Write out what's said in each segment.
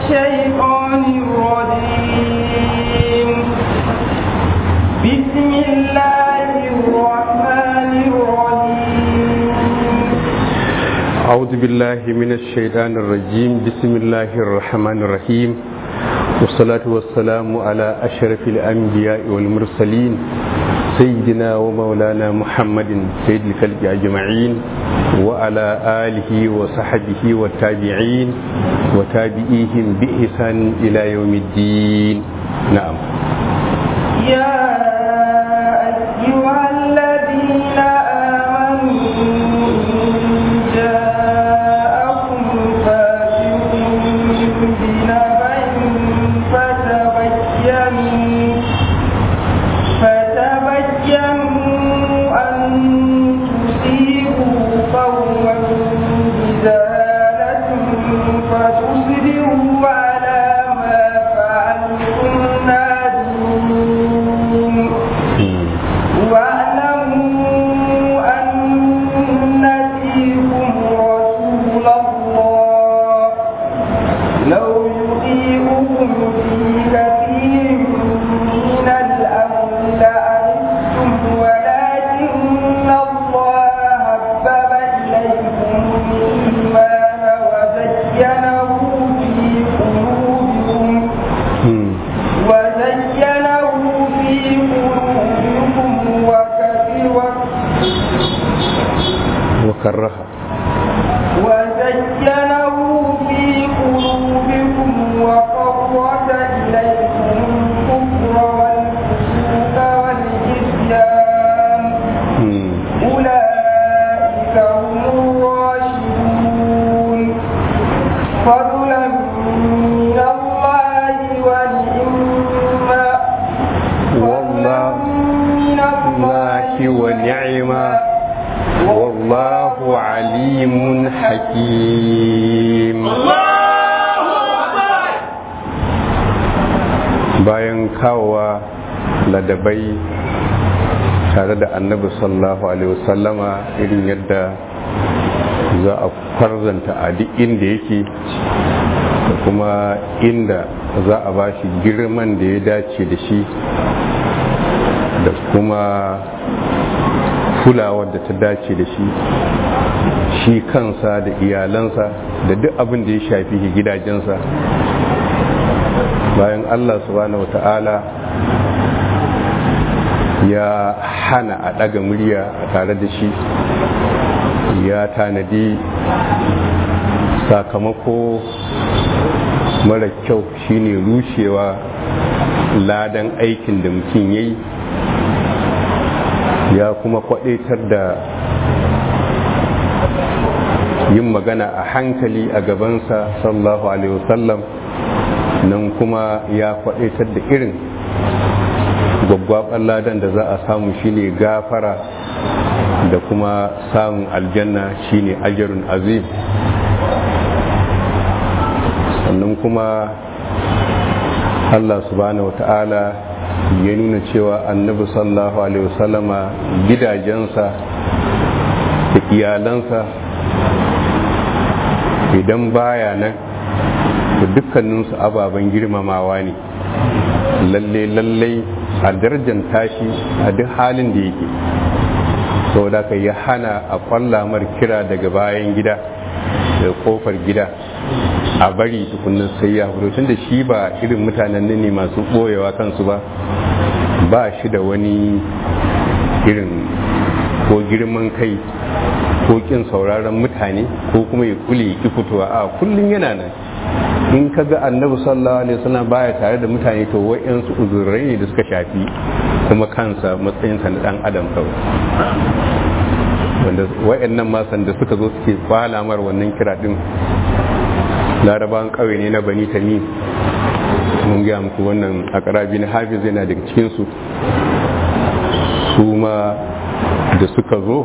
الشيطان الرجيم بسم الله الرحمن الرحيم أعوذ بالله من الشيطان الرجيم بسم الله الرحمن الرحيم والصلاة والسلام على أشرف الأنبياء والمرسلين سيدنا ومولانا محمد سيد الخلق أجمعين وعلى آله وصحبه والتابعين وتابعيهم بإحسان إلى يوم الدين نعم يا أيها الذين آمنوا إن جاءكم فاسق بنبأ فتبينوا فتبينوا أن تصيبوا قوما بجهالة فتصبحوا على ما فعلتم نادمين واعلموا أن فيكم رسول الله لو يطيعكم في كثير من الأمر لعنتم ولكن الله حبب إليكم الإيمان وزينه في قلوبكم وزينه في قلوبكم وكفر وكره وزينه في قلوبكم وقرة إليكم الكفر والفسوق والعصيان أولئك هم الراشدون فضلا من الله ونعما والله من الله ونعما والله عليم حكيم bayan kawowa ladabai tare da annabi sallallahu alaihi wasallama irin yadda za a kwarzanta a duk inda yake da kuma inda za a ba shi girman da ya dace da shi da kuma kulawar da ta dace da shi shi kansa da iyalansa da duk abin da ya shafi gidajensa bayan allah subhanahu wa ta'ala ya hana a ɗaga murya a tare da shi ya tanadi sakamako mara kyau shine rushewa ladan aikin da mutum ya yi ya kuma kwadaitar da yin magana a hankali a gabansa sallallahu alaihi wasallam nan kuma ya kwadaitar da irin gwaggwaɓar ladan da za a samu shine gafara da kuma samun aljanna shine ajarun azim sannan kuma allah subhanahu wata'ala ya nuna cewa annabi sallallahu alaihi wasallama gidajensa da iyalansa idan baya nan to dukkaninsu ababen girmamawa ne lalle lalle a darajar tashi a duk halin da yake saboda ka ya hana a kwallamar kira daga bayan gida da kofar gida a bari tukunan sai ya fito tun da shi ba irin mutanen nan ne masu ɓoyewa kansu ba ba shi da wani irin ko girman kai ko kin sauraron mutane ko kuma ya kule ki fitowa a kullum yana nan in ka ga annabi sallallahu alaihi wasallam baya tare da mutane to wa'yansu uzurai ne da suka shafi kuma kansa matsayinsa na dan adam kawai wanda wa'yannan masan da suka zo suke kwalamar wannan kira din larabawan ƙauye ne na bani tamim mun gaya muku wannan a ƙarabi na hafiz yana daga cikinsu su ma da suka zo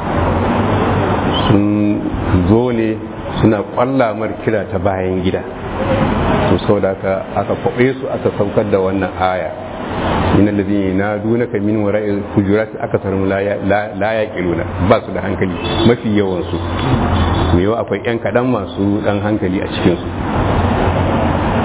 sun zo ne suna kwallamar kira ta bayan gida to sau da aka aka kwaɓe su aka saukar da wannan aya min alladhina yanadunaka min wara'il hujurati akatharum la ya- la la yaqiluna ba su da hankali mafi yawan su me yawa akwai yan kadan masu dan hankali a cikin su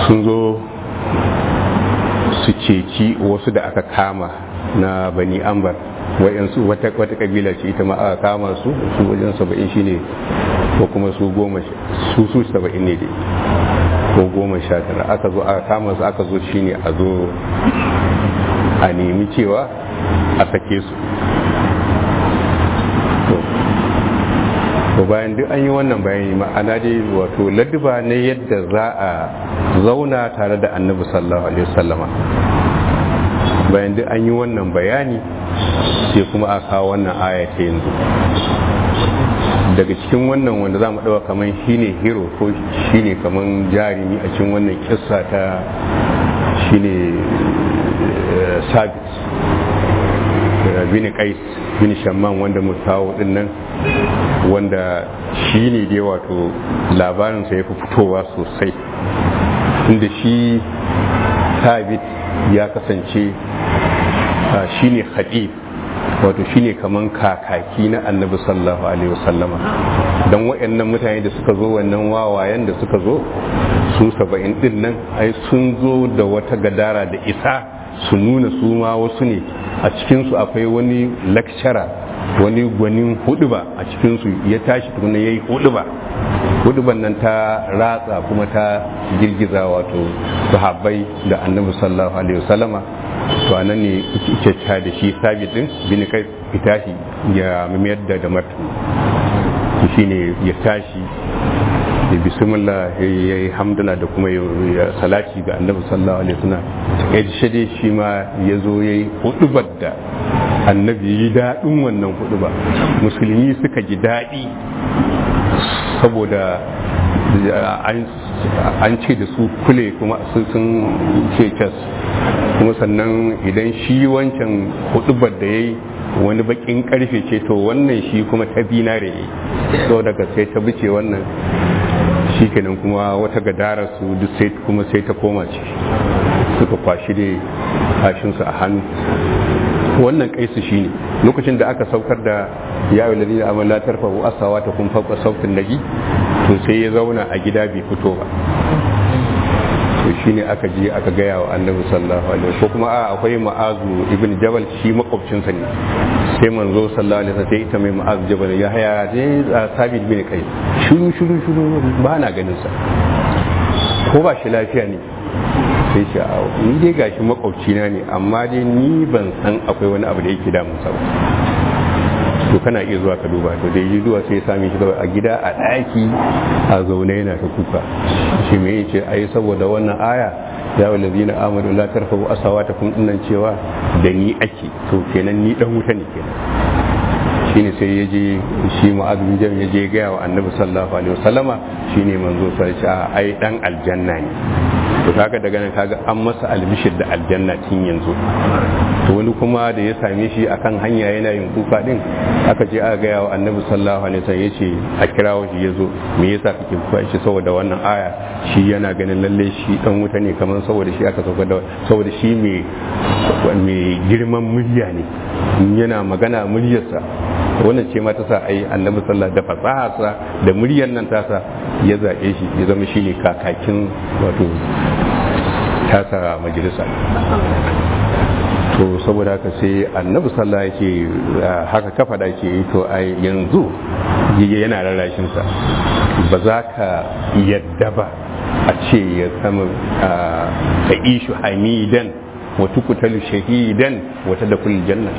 sun zo su ceci wasu da aka kama na bani ambar wayansu wata wata kabila ce ita ma aka kama su su wajen saba'in shine ko kuma su goma su su saba'in ne dai ko goma sha tara aka zo aka kama su aka zo shine a zo a nemi cewa a sake su to bayan duk an yi wannan bayani ma'ana dai wato ladduba ne yadda za a zauna tare da annabi sallallahu alaihi wasallama bayan duk an yi wannan bayani sai kuma a kawo wannan aya ta yanzu daga cikin wannan wanda za mu ɗaua kamar shine hero ko shine kamar jarumi a cikin wannan kissa ta shine sabit bin qais bin shamman wanda mu kawo din nan wanda shi ne dai wato labarinsa ya fi fitowa sosai inda shi sabit ya kasance shi ne hadif wato shi ne kaman kakaki na annabi sallallahu alaihi wasallama don waɗannan mutane da suka zo wannan wawayen da suka zo su saba'in din nan ai sun zo da wata gadara da isa su nuna su ma wasu ne a cikinsu akwai wani lecturer wani gwanin huduba a cikinsu ya tashi tukuna ya yi huduba huduban nan ta ratsa kuma ta girgiza wato sahabbai da annabi sallallahu alaihi wasallama to a nan ne kyakya da shi sabit din bin kai fitashi ya mayar da da martani shi ne ya tashi da bismillah ya yi hamdala da kuma ya salati ga annabi sallallahu alaihi wasallam ya shade shi ma ya zo ya yi hudubar da annabi yi daɗin wannan huduba musulmi suka ji daɗi saboda an ce da su kule kuma sun ce cas kuma sannan idan shi wancan hudubar da ya yi wani bakin karfe ce to wannan shi kuma ta binare so daga sai ta bice wannan shi kenan kuma wata gadara su duk sai kuma sai ta koma ce suka kwashi da kashinsu a hannu wannan kaisu shi ne lokacin da aka saukar da ya yi lalina amma la tarfahu asawa ta kun fauka sautin nabi to sai ya zauna a gida bai fito ba to shi ne aka je aka gaya wa annabi sallallahu alaihi ko kuma a akwai ma'azu ibn jabal shi makwabcinsa ne sai manzo sallallahu alaihi wasallam sai ita mai ma'azu jabal ya haya je sabit bin kai shuru shuru shuru ba na ganin sa ko ba shi lafiya ne sai shi a ni dai gashi makwabci na ne amma dai ni ban san akwai wani abu da yake damun sa ba to kana iya zuwa ka duba to da yi zuwa sai ya sami shi a gida a ɗaki a zaune yana ta kuka shi me yace ai saboda wannan aya ya wallazi na amadu la tarfabu asawata kun dinnan cewa da ni ake to kenan ni dan wuta ne kenan shine sai ya je shi mu'adh bin jam ya je ga wa annabi sallallahu alaihi wasallama shine manzo sai ya ai dan aljanna ne to kaga daga nan kaga an masa albishir da aljanna tun yanzu to wani kuma da ya same shi akan hanya yana yin kuka din aka je aka gaya wa annabi sallallahu alaihi wasallam yace a kirawo shi yazo me yasa kake kuka shi saboda wannan aya shi yana ganin lalle shi dan wuta ne kamar saboda shi aka sauka da saboda shi mai mai girman murya ne yana magana muryarsa wannan ce ma ta sa ai annabi sallallahu da fasaharsa da muryar nan tasa ya zaɓe shi ya zama shine kakakin wato tasa majalisa to saboda haka sai annabi sallallahu ya ce haka kafa da ke to ai yanzu yana rarrashin sa ba za ka yadda ba a ce ya sama ta ishu hamidan wa tukutalu shahidan wata da kulli janna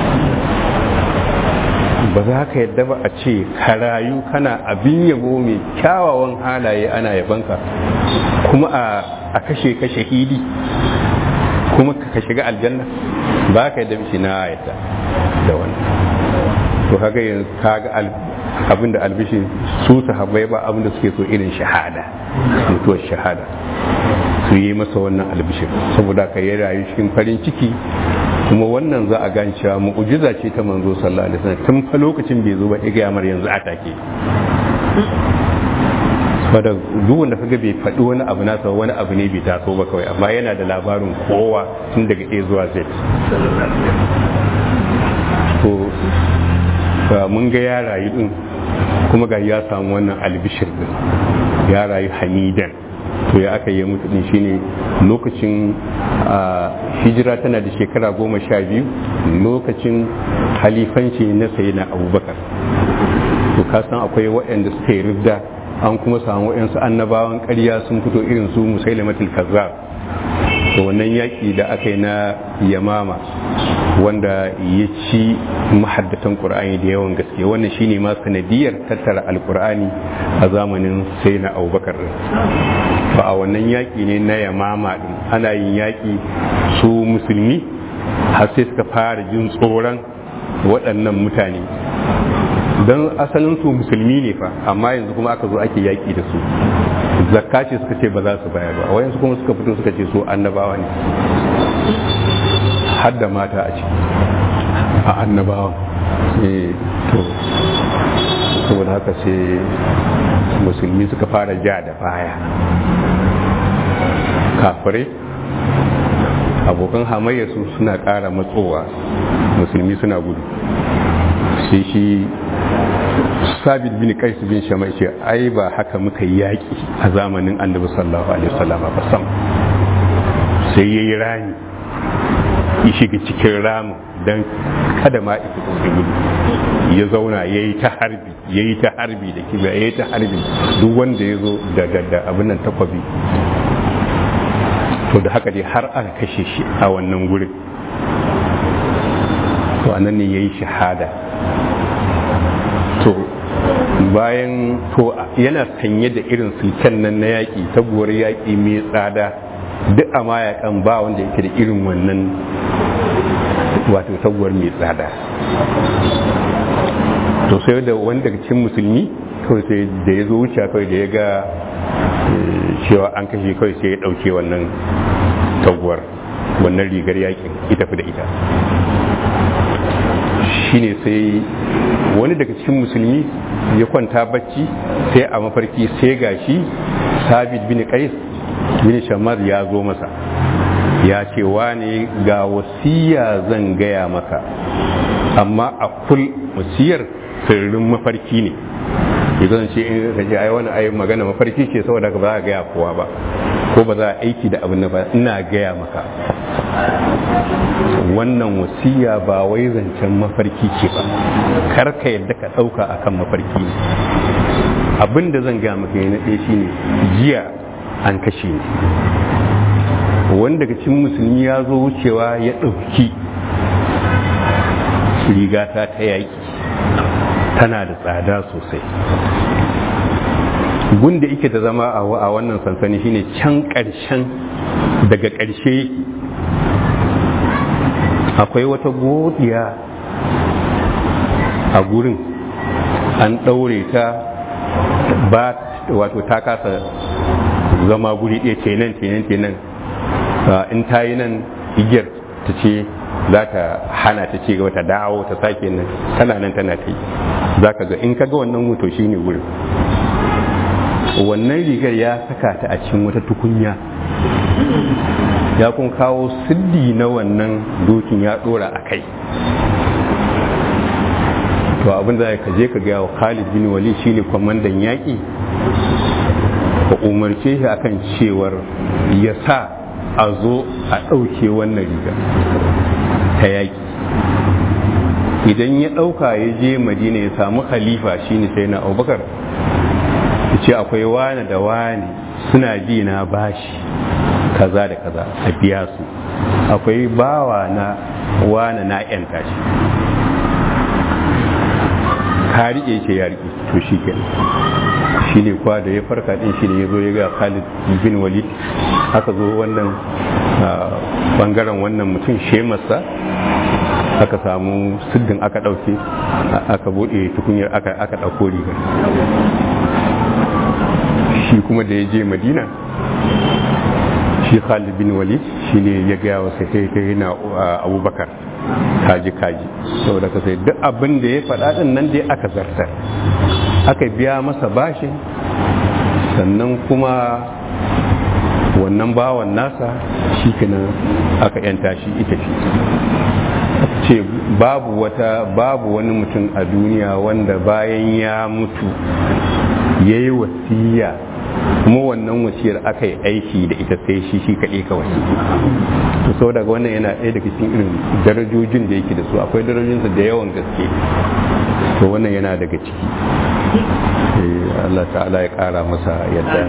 ba za ka yadda ba a ce ka rayu kana abin yabo mai kyawawan halaye ana yabanka kuma a kashe ka shahidi kuma ka shiga aljanna ba ka yadda mishi na yadda da wannan to kaga yanzu kaga abinda albishi su sahabbai ba abinda suke so irin shahada mutuwar shahada su yi masa wannan albishir saboda ka yi rayu cikin farin ciki kuma wannan za a gane cewa mu'ujiza ce ta manzo sallallahu alaihi wasallam tun fa lokacin bai zo ba ya ga mar yanzu a take saboda duk wanda kaga bai faɗi wani abu nasa wani abu ne bai taso ba kawai amma yana da labarin kowa tun daga A zuwa Z to mun ga ya rayu din kuma ga ya samu wannan albishir din ya rayu hamidan to ya aka yi mutu din shine lokacin hijira tana da shekara goma sha biyu lokacin halifanci na sayi na abubakar to kasan akwai waɗanda suka yi ridda an kuma samu waɗansu annabawan ƙarya sun fito irin su musailamatul kazzab to wannan yaƙi da aka yi na yamama wanda ya ci mahaddatan ƙur'ani da yawan gaske wannan shine ma sanadiyar tattara alƙur'ani a zamanin sai na abubakar ba a wannan yaƙi ne na yamama din ana yin yaƙi su musulmi har sai suka fara jin tsoron waɗannan mutane don asalin su musulmi ne fa amma yanzu kuma aka zo ake yaƙi da su zakka ce suka ce ba za su bayar ba wayansu kuma suka fito suka ce su annabawa ne har da mata a ciki a annabawa to saboda haka sai musulmi suka fara ja da baya kafirai abokan hamayya su suna ƙara matsowa musulmi suna gudu sai shi sabit bin qais bin shamai ce ai ba haka muka yi yaƙi a zamanin annabi sallallahu alaihi wasallam ba sam sai yayi rani ya shiga cikin ramin dan kada ma ita su gudu ya zauna ya yi ta harbi ya yi ta harbi da kibiya ya yi ta harbi duk wanda ya zo da abin nan takwabi to da haka dai har aka kashe shi a wannan gurin to anan ne ya yi shahada to bayan to yana sanye da irin sulken nan na yaƙi sabuwar yaƙi mai tsada duk a mayakan ba wanda yake da irin wannan wato sabuwar mai tsada to sai da wani daga cikin musulmi kawai sai da ya zo wuce kawai da ya ga cewa an kashe kawai sai ya ɗauke wannan taguwar wannan rigar yakin ita fi da ita shine sai wani daga cikin musulmi ya kwanta bacci sai a mafarki sai gashi sabit bin qais bin shammar ya zo masa ya ce wane ga wasiya zan gaya maka amma a kul wasiyar sirrin mafarki ne idan ce in ka ce ai wani ai magana mafarki ce saboda ba za a gaya kowa ba ko ba za a aiki da abin ba ina gaya maka wannan wasiya ba wai zancen mafarki ce ba kar ka yadda ka ɗauka akan mafarki ne abin da zan gaya maka na ɗaya shine jiya an kashe ni wanda daga cikin musulmi ya zo wucewa ya ɗauki rigata ta yaƙi tana da tsada sosai gunda ike da zama a wannan sansani shine can ƙarshen daga ƙarshe yake akwai wata godiya a gurin an ɗaure ta ba wato ta kasa zama guri ɗaya kenan kenan kenan in ta yi nan igiyar ta ce za ta hana ta ce gaba ta dawo ta sake nan tana nan tana ta yi za ka ga in ka ga wannan hoto shi ne wurin wannan rigar ya saka ta a cikin wata tukunya ya kun kawo siddi na wannan dokin ya dora a kai to abin da ka je ka gaya wa khalid bin wali shine kwamandan yaƙi ka umarce shi akan cewar ya sa a zo a ɗauke wannan riga ta yaƙi idan ya ɗauka ya je madina ya samu khalifa shine sai na abubakar ya ce akwai wane da wane suna bi na bashi kaza da kaza a biya su akwai bawa na wane na yanta shi ka riƙe ce ya riƙe to shi kenan shi ne kwa da ya farka din shi ne ya zo ya ga Khalid bin Walid aka zo wannan bangaren wannan mutum shemarsa aka samu siddin aka ɗauke aka buɗe tukunyar aka ɗauko rigar shi kuma da ya je madina shi Khalid bin Walid shi ne ya gaya wa sai na abubakar kaji kaji saboda ka sai duk abin da ya faɗa ɗin nan dai aka zartar aka biya masa bashin sannan kuma wannan bawan nasa shi kenan aka yanta shi ita ce ce babu wata babu wani mutum a duniya wanda bayan ya mutu ya yi wasiya kuma wannan wasiyar aka yi aiki da ita sai shi shi kaɗai kawai to sau daga wannan yana ɗaya daga cikin irin darajojin da yake da su akwai darajojinsa da yawan gaske to wannan yana daga ciki Allah ta'ala ya ƙara masa yadda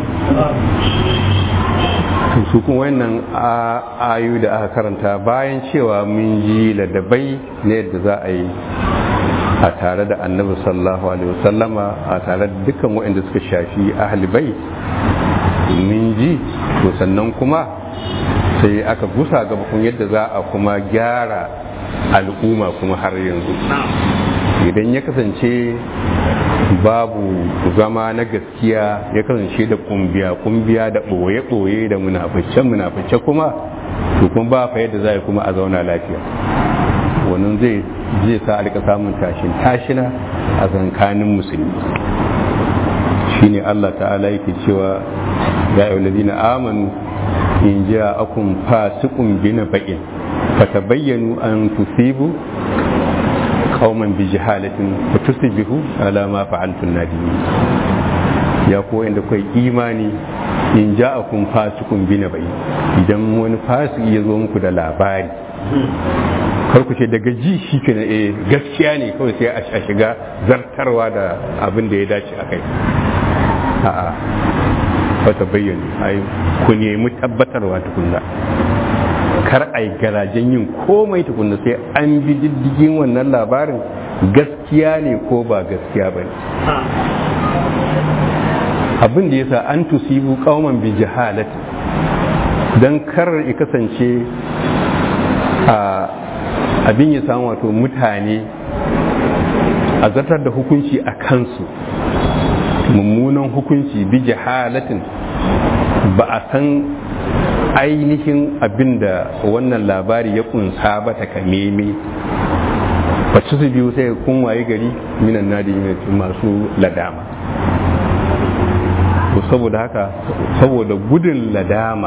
su kuma wannan ayu da aka karanta bayan cewa mun ji ladabai na yadda za a yi a tare da annabi sallallahu alaihi wasallama a tare da dukkan waɗanda suka shafi ahlibai mun ji to sannan kuma sai aka gusa gaba kun yadda za a kuma gyara al'umma kuma har yanzu idan ya kasance babu zama na gaskiya ya kasance da kumbiya kumbiya da ɓoye-ɓoye da munafice-munafice kuma to kuma ba fa yadda za a kuma a zauna lafiya wannan zai zai sa a rika samun tashin tashina a zankanin musulmi shine Allah ta'ala yake cewa ya ayyuhal ladina amanu in ja'akum fasiqun binaba'in fatabayyanu an tusibu qauman bi jahalatin fatusbihu ala ma fa'altum nadimin ya ko inda kai imani in ja'akum fasiqun binaba'in idan wani fasiki ya zo muku da labari kar ku ce daga ji shi ke na eh gaskiya ne kawai sai a shiga zartarwa da abin da ya dace a kai a'a wata bayyana ai ku nemi tabbatarwa tukunna kar ai garajen yin komai tukunna sai an bi diddigin wannan labarin gaskiya ne ko ba gaskiya ba ne abin da yasa an tusibu kauman bi jahalati dan kar ya kasance a abin ya samu wato mutane a zartar da hukunci a kansu mummunan hukunci bi jahalatin ba a san ainihin abin da wannan labari ya kunsa ba ta kameme bacci su biyu sai kun waye gari minan nadi masu ladama to saboda haka saboda gudun ladama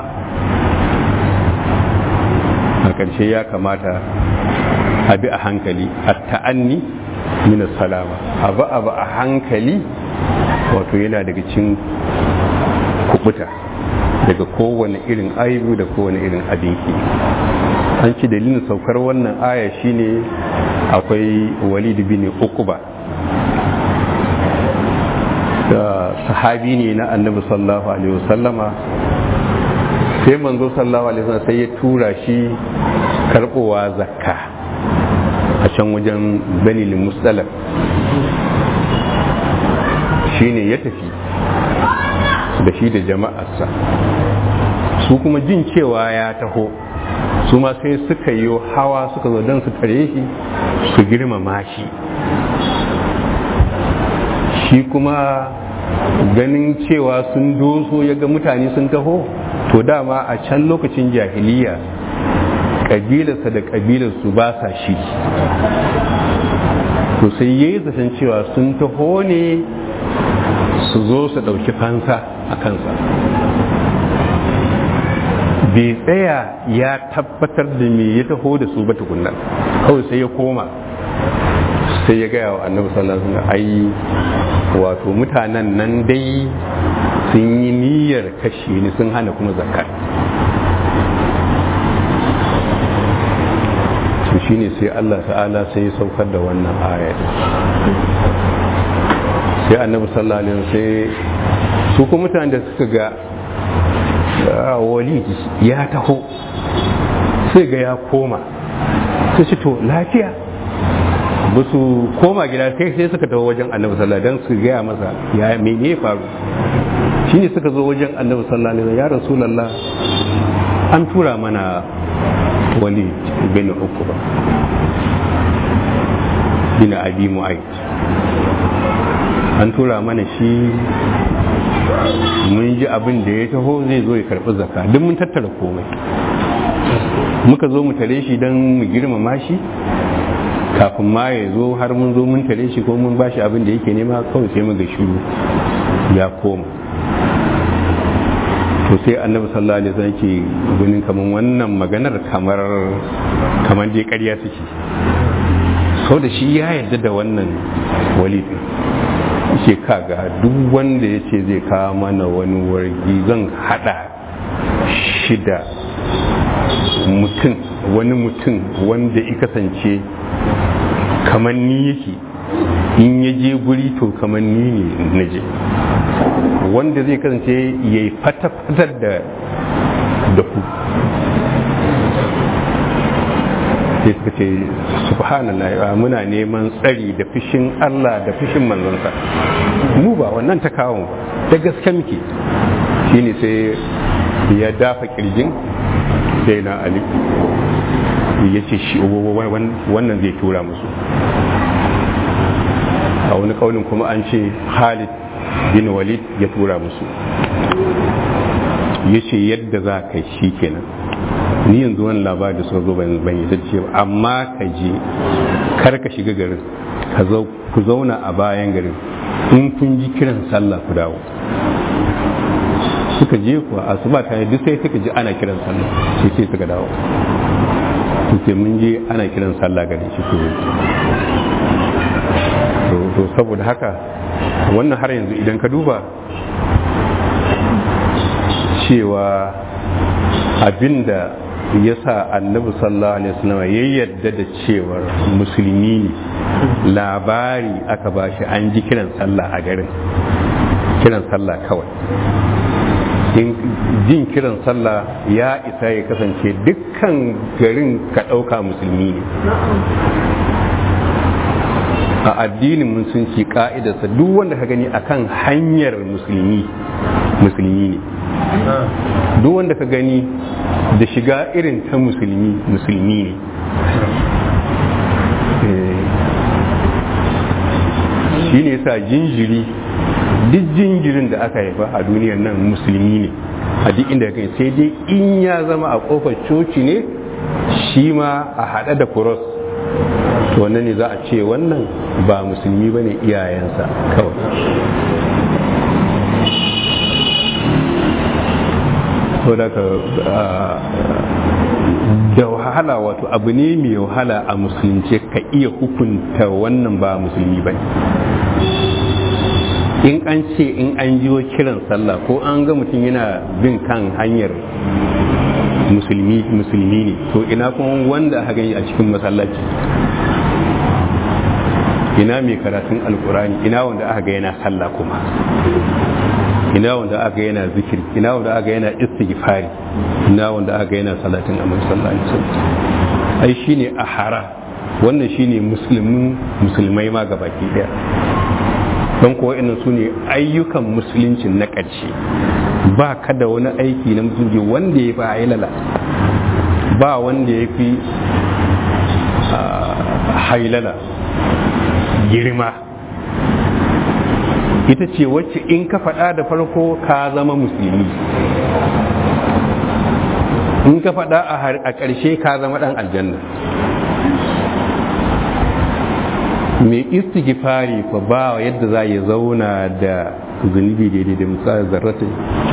a ƙarshe ya kamata a bi a hankali a ta'anni min salama abu abu a hankali wato yana daga cin kubuta daga kowane irin aibu da kowane irin abinki an ci dalilin saukar wannan aya shine akwai walid bin uquba da sahabi ne na annabi sallallahu alaihi wasallama sai manzo sallallahu alaihi wasallam sai ya tura shi karbowa zakka a can wajen banil mustalaf shine ya tafi da shi da jama'arsa su kuma jin cewa ya taho su ma sai suka yi hawa suka zo don su tare shi su girmama shi shi kuma ganin cewa sun doso ya ga mutane sun taho to dama a can lokacin jahiliya kabilarsa da kabilarsu ba sa shi to sai ya yi zaton cewa sun taho ne su zo su ɗauki fansa a kansa bai tsaya ya tabbatar da me ya taho da su ba tukunna kawai sai ya koma sai ya gaya wa annabi sallallahu alaihi wasallam ai wato mutanen nan dai sun yi niyyar kashe ni sun hana kuma zakat to shine sai Allah ta'ala sai ya saukar da wannan aya sai annabi sallallahu alaihi wasallam sai su kuma mutanen da suka ga walid ya taho sai ga ya koma sai ce to lafiya ba su koma gida sai sai suka taho wajen annabi sallallahu alaihi wasallam su gaya masa ya mene ya faru shine suka zo wajen annabi sallallahu alaihi wasallam ya rasulullah an tura mana walid bin ukuba bin abi mu'ayyid an tura mana shi mun ji abin da ya taho zai zo ya karɓi zaka duk mun tattara komai muka zo mu tare shi don mu girmama shi kafin ma ya zo har mun zo mun tare shi ko mun bashi abin da yake nema kawai sai muga shiru ya koma to sai annabi sallallahu alaihi wasallam ke ganin kaman wannan maganar kamar kamar dai ƙarya suke sau da shi ya yarda da wannan walidin ce kaga duk wanda ya ce zai kawo mana wani wargi zan hada shida mutum wani mutum wanda ya kasance kamar ni yake in ya je guri to kamar ni ne na je wanda zai kasance ya yi fata-fatar da da ku sai suka ce subhanallah muna neman tsari da fushin Allah da fushin manzansa mu ba wannan ta kawo da gaske muke shine sai ya dafa kirjin sai na ali ya ce shi wannan zai tura musu a wani kaunin kuma an ce Khalid bin Walid ya tura musu ya ce yadda za ka shi kenan ni yanzu wani labari da suka zo ban yi ce ba amma ka je kar ka shiga garin ku zauna a bayan garin in kun ji kiran sallah ku dawo suka je kuwa asuba ta yi duk sai suka ji ana kiran sallah sai sai suka dawo su mun je ana kiran sallah garin shi ku to saboda haka wannan har yanzu idan ka duba cewa abinda ya sa annabi sallallahu alaihi wasallam ya yarda da cewar musulmi ne labari aka bashi an ji kiran sallah a garin kiran sallah kawai in jin kiran sallah ya isa ya kasance dukkan garin ka ɗauka musulmi ne a addinin musulunci ka'idarsa duk wanda ka gani akan hanyar musulmi musulmi ne duk wanda ka gani da shiga irin ta musulmi musulmi ne shi ne sa jinjiri duk jinjirin da aka haifa a duniyar nan musulmi ne a duk inda kai sai dai in ya zama a kofar coci ne shi ma a haɗe da kuros to wannan ne za a ce wannan ba musulmi ba ne iyayensa kawai da wahala wato abu ne mai wahala a musulunci ka iya hukunta wannan ba musulmi ba in an ce in an jiwo kiran sallah ko an ga mutum yana bin kan hanyar musulmi musulmi ne to ina kuma wanda aka gani a cikin masallaci ina mai karatun alkurani ina wanda aka ga yana sallah kuma ina wanda aka yana zikiri ina wanda aka yana istighfari ina wanda aka yana salatin amma sallallahu alaihi wasallam ai shine ahara wannan shine musulmin musulmai ma gabaki daya don kuwa inan su ne ayyukan musuluncin na ƙarshe ba ka da wani aiki na musulunci wanda ya fi hailala ba wanda ya fi hailala girma ita ce wacce in ka faɗa da farko ka zama musulmi in ka faɗa a ƙarshe ka zama ɗan aljanna mai istighfari fa ba yadda za ya zauna da zunubi daidai da misali zarratin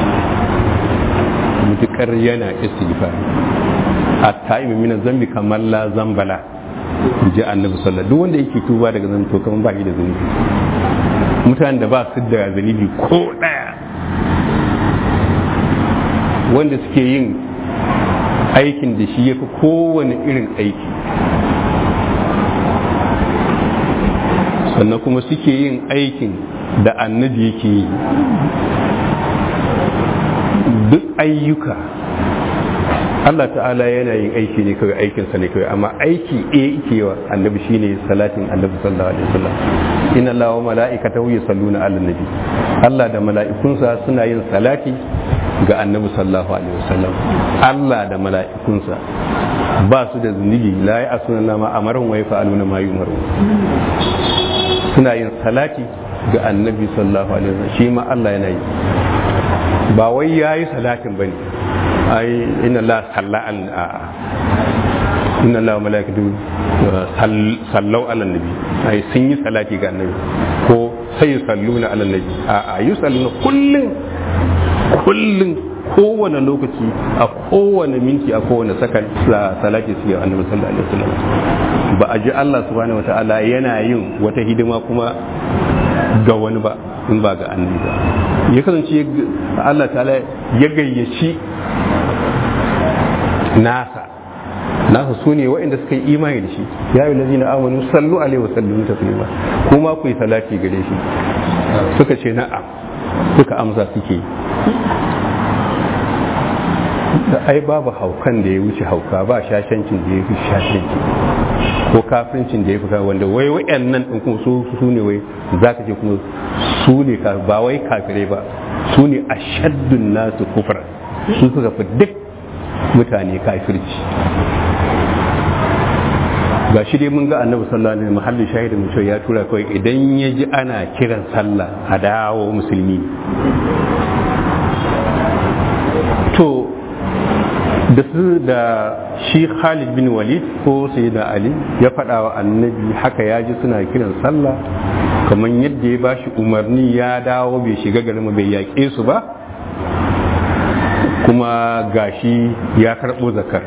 mutukar yana istighfari a ta'imin mina zambi kamar la zambala ji annabi sallallahu duk wanda yake tuba daga zan to kamar ba shi da zunubi mutanen da ba su da zunubi ko daya wanda suke yin aikin da shi ya fi kowane irin aiki sannan kuma suke yin aikin da annabi yake yi duk ayyuka Allah ta'ala yana yin aiki ne kawai aikinsa ne kawai amma aiki a yake wa annabi shine salatin annabi sallallahu alaihi wasallam inna allaha wa mala'ikatahu yusalluna 'alan nabi Allah da mala'ikunsa suna yin salati ga annabi sallallahu alaihi wasallam Allah da mala'ikunsa ba su da zunubi la ya asuna nama amaran wa yafa'aluna ma yumaru suna yin salati ga annabi sallallahu alaihi wasallam shi ma Allah yana yi ba wai yayi salatin bane ai inna la salla al a inna la malaikatu sallau ala nabi ai sun yi salati ga annabi ko sai salluna ala nabi a a yi salluna kullun kullun kowane lokaci a kowane minti a kowane sakan salati su ga annabi sallallahu alaihi wasallam ba a ji Allah subhanahu wataala yana yin wata hidima kuma ga wani ba in ba ga annabi ba ya kasance Allah ta'ala ya gayyaci nasa nasa su ne waɗanda suka yi imani da shi ya yi lazina amanu sallu alaihi wa sallu taslima kuma ku yi salati gare shi suka ce na'am suka amsa suke da ai babu haukan da ya wuce hauka ba shashancin da ya fi shashanci ko kafincin da ya fi wanda wai wayannan din kuma su su ne wai zaka ce kuma su ne ba wai kafirai ba su ne ashaddun nasu kufra su suka fi duk mutane kafirci ga shi dai mun ga annabi sallallahu alaihi mahallin shahidin mu ya tura kawai idan ya ji ana kiran sallah a dawo musulmi to da su da shi Khalid bin Walid ko Sayyidina Ali ya faɗa wa annabi haka ya ji suna kiran sallah kamar yadda ya bashi umarni ya dawo bai shiga garin bai yaƙe su ba kuma gashi ya karɓo zakar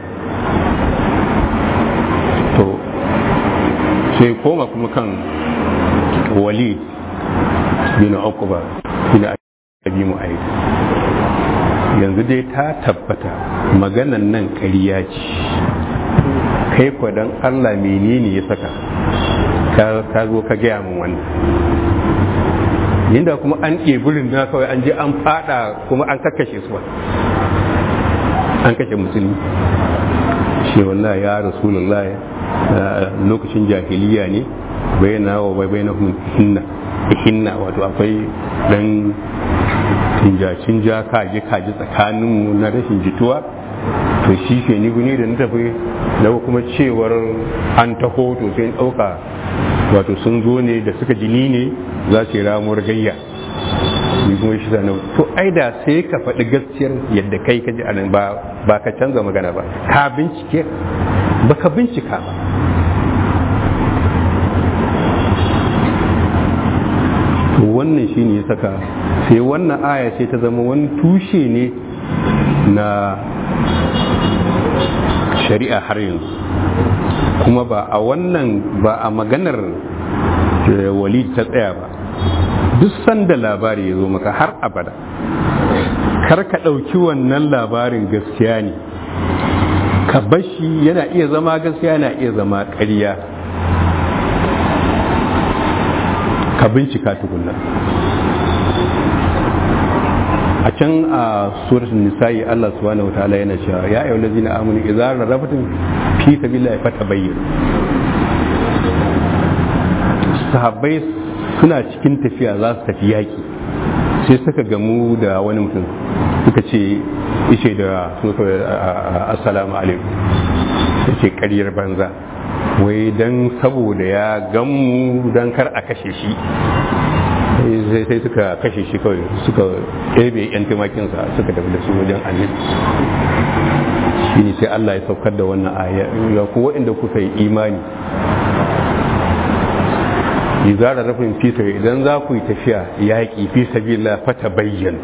to sai koma kuma kan Walid bin Uqba bin Abi Mu'ayyid yanzu dai ta tabbata maganan nan ƙarya ce kai don Allah menene ya saka ka zo ka gaya min wannan yadda kuma an ɗebi na kawai an je an fada kuma an kakkashe su an kashe musulmi shi wallahi ya rasulullah lokacin jahiliya ne bayyana wa bayyana hinna hinna wato akwai dan cinjacin ja kaji kaji tsakaninmu na rashin jituwa to shi ke ni ne da na tafi da kuma cewar an taho to sai ɗauka wato sun zo ne da suka jini ne za su yi ramuwar gayya ni kuma shi sanar to ai da sai ka faɗi gaskiyar yadda kai ka ji a nan ba ka canza magana ba ka bincike ba ka bincika ba to wannan shi ne ya saka sai wannan aya sai ta zama wani tushe ne na shari'a har yanzu kuma ba a wannan ba a maganar walid ta tsaya ba duk sanda labari ya zo maka har abada kar ka ɗauki wannan labarin gaskiya ne ka bashi yana iya zama gaskiya yana iya zama ƙarya ka bincika tukunna a can a suratul nisa'i Allah subhanahu wataala yana cewa ya ayyuhal ladzina amanu idza rarabtum fi sabilillahi fatabayyin sahabbai suna cikin tafiya za su tafi yaki sai suka gamu da wani mutum suka ce ishe da assalamu alaikum yace ƙaryar banza wai dan saboda ya gamu dan kar a kashe shi sai suka kashe shi kawai suka ɗebe yan tumakinsa suka tafi da su wajen annabi shi ne sai Allah ya saukar da wannan aya ya ku waɗanda kuka yi imani yi zara rafin fita idan za ku yi tafiya yaƙi fi sabila fata bayyan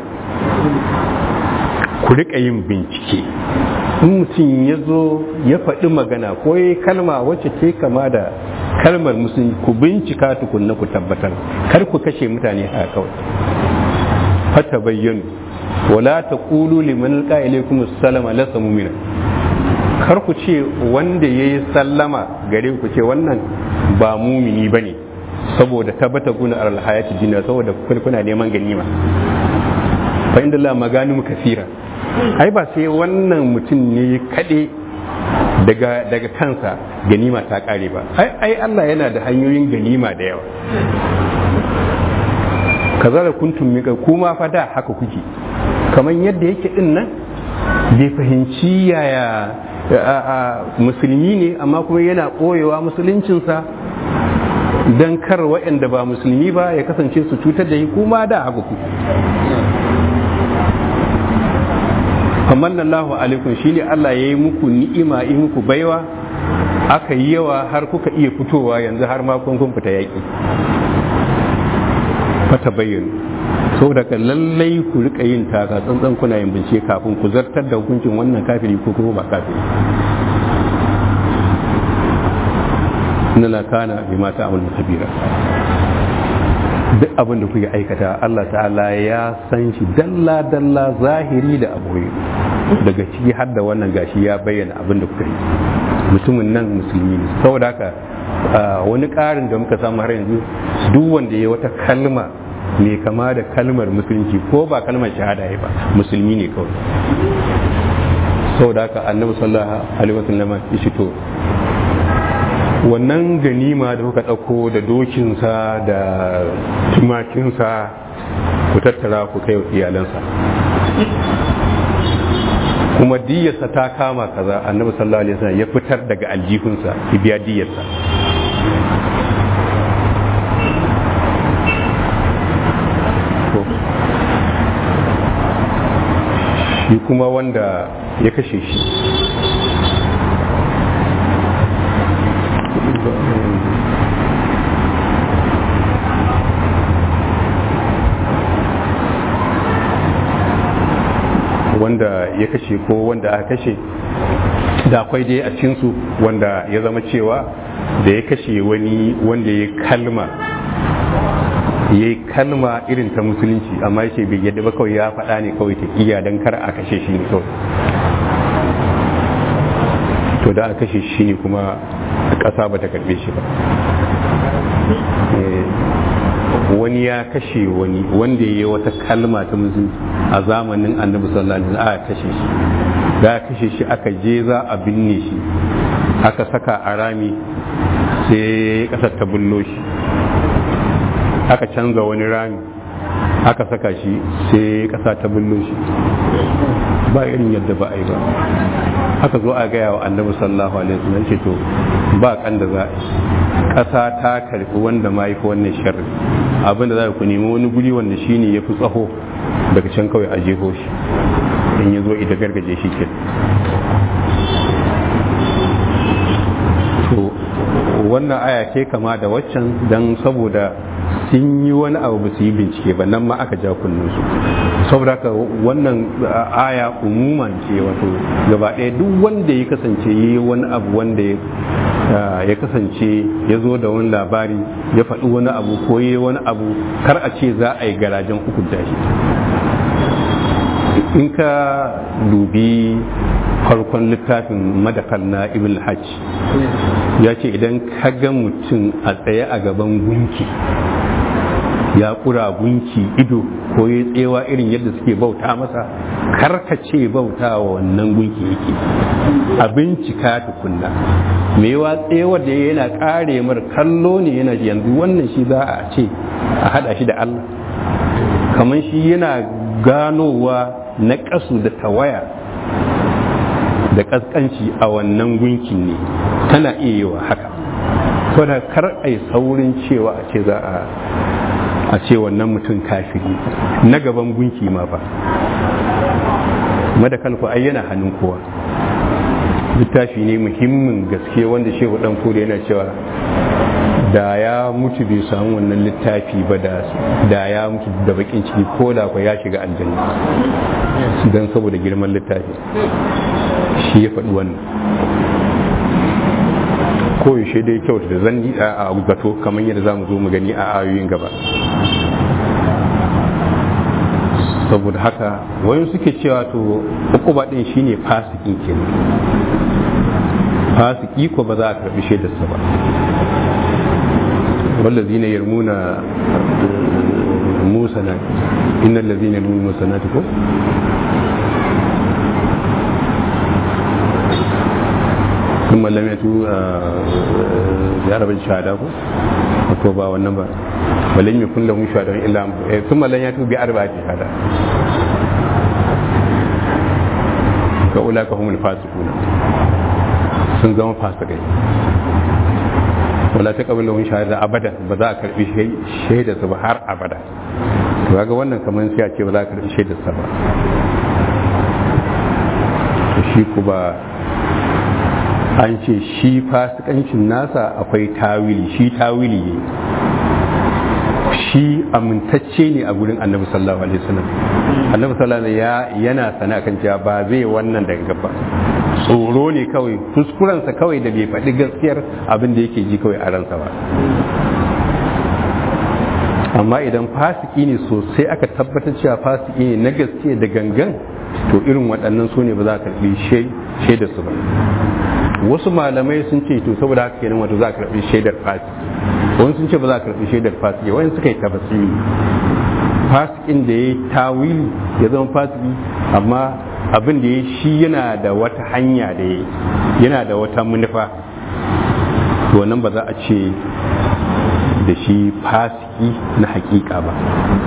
ku riƙa yin bincike in mutum ya zo ya faɗi magana ko ya kalma wacce ke kama da kalmar musulmi ku bincika tukunna ku tabbatar kar ku kashe mutane a kawai fata bayyanu wala ta ƙulu liman alƙa ilaikum salama lasa mumina kar ku ce wanda ya yi sallama gare ku ce wannan ba mumini ba ne saboda tabbata guna alhayati duniya saboda kuna neman ganima fa inda Allah magani kasira ai ba sai wannan mutum ne kaɗe daga daga kansa ganima ta ƙare ba ai Allah yana da hanyoyin ganima da yawa kazara kuntum mika kuma fa da haka kuke kamar yadda yake din nan bai fahimci yaya musulmi ne amma kuma yana ɓoyewa musuluncinsa don kar waɗanda ba musulmi ba ya kasance su cutar da shi kuma da haka kuke Allahu alaikum shine Allah ya yi muku ni'ima yi muku baiwa aka yi yawa har kuka iya fitowa yanzu har ma kun kun fita yaƙi fata bayyana saboda ka lallai ku rika yin taka tsantsan kuna yin bincike kafin ku zartar da hukuncin wannan kafiri ko kuma ba kafiri inna la kana bima ta'malu kabira duk abin da kuke aikata Allah ta'ala ya san shi dalla dalla zahiri da aboye daga ciki har da wannan gashi ya bayyana abin da kuka yi mutumin nan musulmi ne saboda haka wani ƙarin da muka samu har yanzu duk wanda ya wata kalma mai kama da kalmar musulunci ko ba kalmar shahada ya ba musulmi ne kawai saboda haka annabi sallallahu alaihi wasallam ya ce to wannan ganima da kuka ɗauko da dokinsa da tumakinsa ku tattara ku kai iyalansa kuma diyarsa ta kama kaza annabi sallallahu alaihi wasallam ya fitar daga aljihunsa ya biya diyarsa shi kuma wanda ya kashe shi wanda ya kashe ko wanda aka kashe da akwai dai a cinsu wanda ya zama cewa da ya kashe wani wanda ya kalma ya yi kalma irin ta musulunci amma ya ce bai yadda ba kawai ya faɗa ne kawai ta iya don kar a kashe shi ne kawai to da a kashe shi ne kuma ƙasa ba ta karɓe shi ba wani ya kashe wani wanda ya yi wata kalma ta musulunci a zamanin annabi sallallahu alaihi wasallam aka kashe shi da kashe shi aka je za a binne shi aka saka a rami sai kasar ta bullo shi aka canza wani rami aka saka shi sai kasa ta bullo shi ba irin yadda ba a yi ba aka zo a gaya wa annabi sallallahu alaihi wasallam ce to ba kan da za a kasa ta karbi wanda ma yi wannan sharri abinda za ku nemi wani guri wanda shine ya fi tsaho daga can kawai a jeho shi in ya zo ida gargaje shi ke to wannan aya ce kama da waccan don saboda sun yi wani abu ba su yi bincike ba nan ma aka ja su saboda haka wannan aya umuman ce wato gaba ɗaya duk wanda ya kasance yi wani abu wanda ya kasance ya zo da wani labari ya faɗi wani abu ko yi wani abu kar a ce za a yi garajen hukunta shi in ka dubi farkon littafin madakal na ibn hajj ya ce idan ka ga mutum a tsaye a gaban gunki ya kura gunki ido ko ya tsewa irin yadda suke bauta masa karkace bauta wa wannan gunki yake a bincika tukunna mai wa tsewa da yana kare mar kallo ne yana yanzu wannan shi za a ce a hada shi da Allah kamar shi yana ganowa na kasu da tawaya da kaskanci a wannan gunkin ne tana iya yi wa haka to da kar a yi saurin cewa a ce za a a ce wannan mutum kafiri na gaban gunki ma ba madakal ku ai yana hannun kowa littafi ne muhimmin gaske wanda shehu dan kore yana cewa da ya mutu bai samu wannan littafi ba da ya mutu da bakin ciki ko da kwa ya shiga aljanna don saboda girman littafi shi ya faɗi wannan ko yaushe dai kyauta da zan a gato kamar yadda za mu zo mu gani a ayoyin gaba saboda haka wayan suke cewa to ukuba din shine fasikin kenan fasiki ko ba za a karbi shaidarsa ba والذين يرمون الموسنات إن الذين يرمون الموسنات كو ثم لم يأتوا بعرب الشهادة كو ko ba wannan ba walan yakun lahum shuhada illa thumma lan yatu bi arba'ati shahada ka ulaka humul fasiqun sun zama fasikai wala ta kabila wani shahada abada ba za a karbi shaida su ba har abada to ga wannan kamar sai a ce ba za a karbi shaida sa ba to shi ku ba an ce shi fasikancin nasa akwai tawili shi tawili ne shi amintacce ne a gurin annabi sallallahu alaihi wasallam annabi sallallahu alaihi ya yana sana kan cewa ba zai wannan daga gaba tsoro ne kawai kuskurensa kawai da bai faɗi gaskiyar abin da yake ji kawai a ransa ba amma idan fasiki ne sosai aka tabbatar cewa fasiki ne na gaske da gangan to irin waɗannan su ne ba za a karɓi shaidar su ba wasu malamai sun ce to saboda haka kenan wato za a karɓi shaidar fasiki wani sun ce ba za a karɓi shaidar fasiki wani suka yi tabasiri fasikin da ya yi tawili ya zama fasiki amma abin da ya shi yana da wata hanya da ya yana da wata manufa to nan ba za a ce da shi fasiki na hakika ba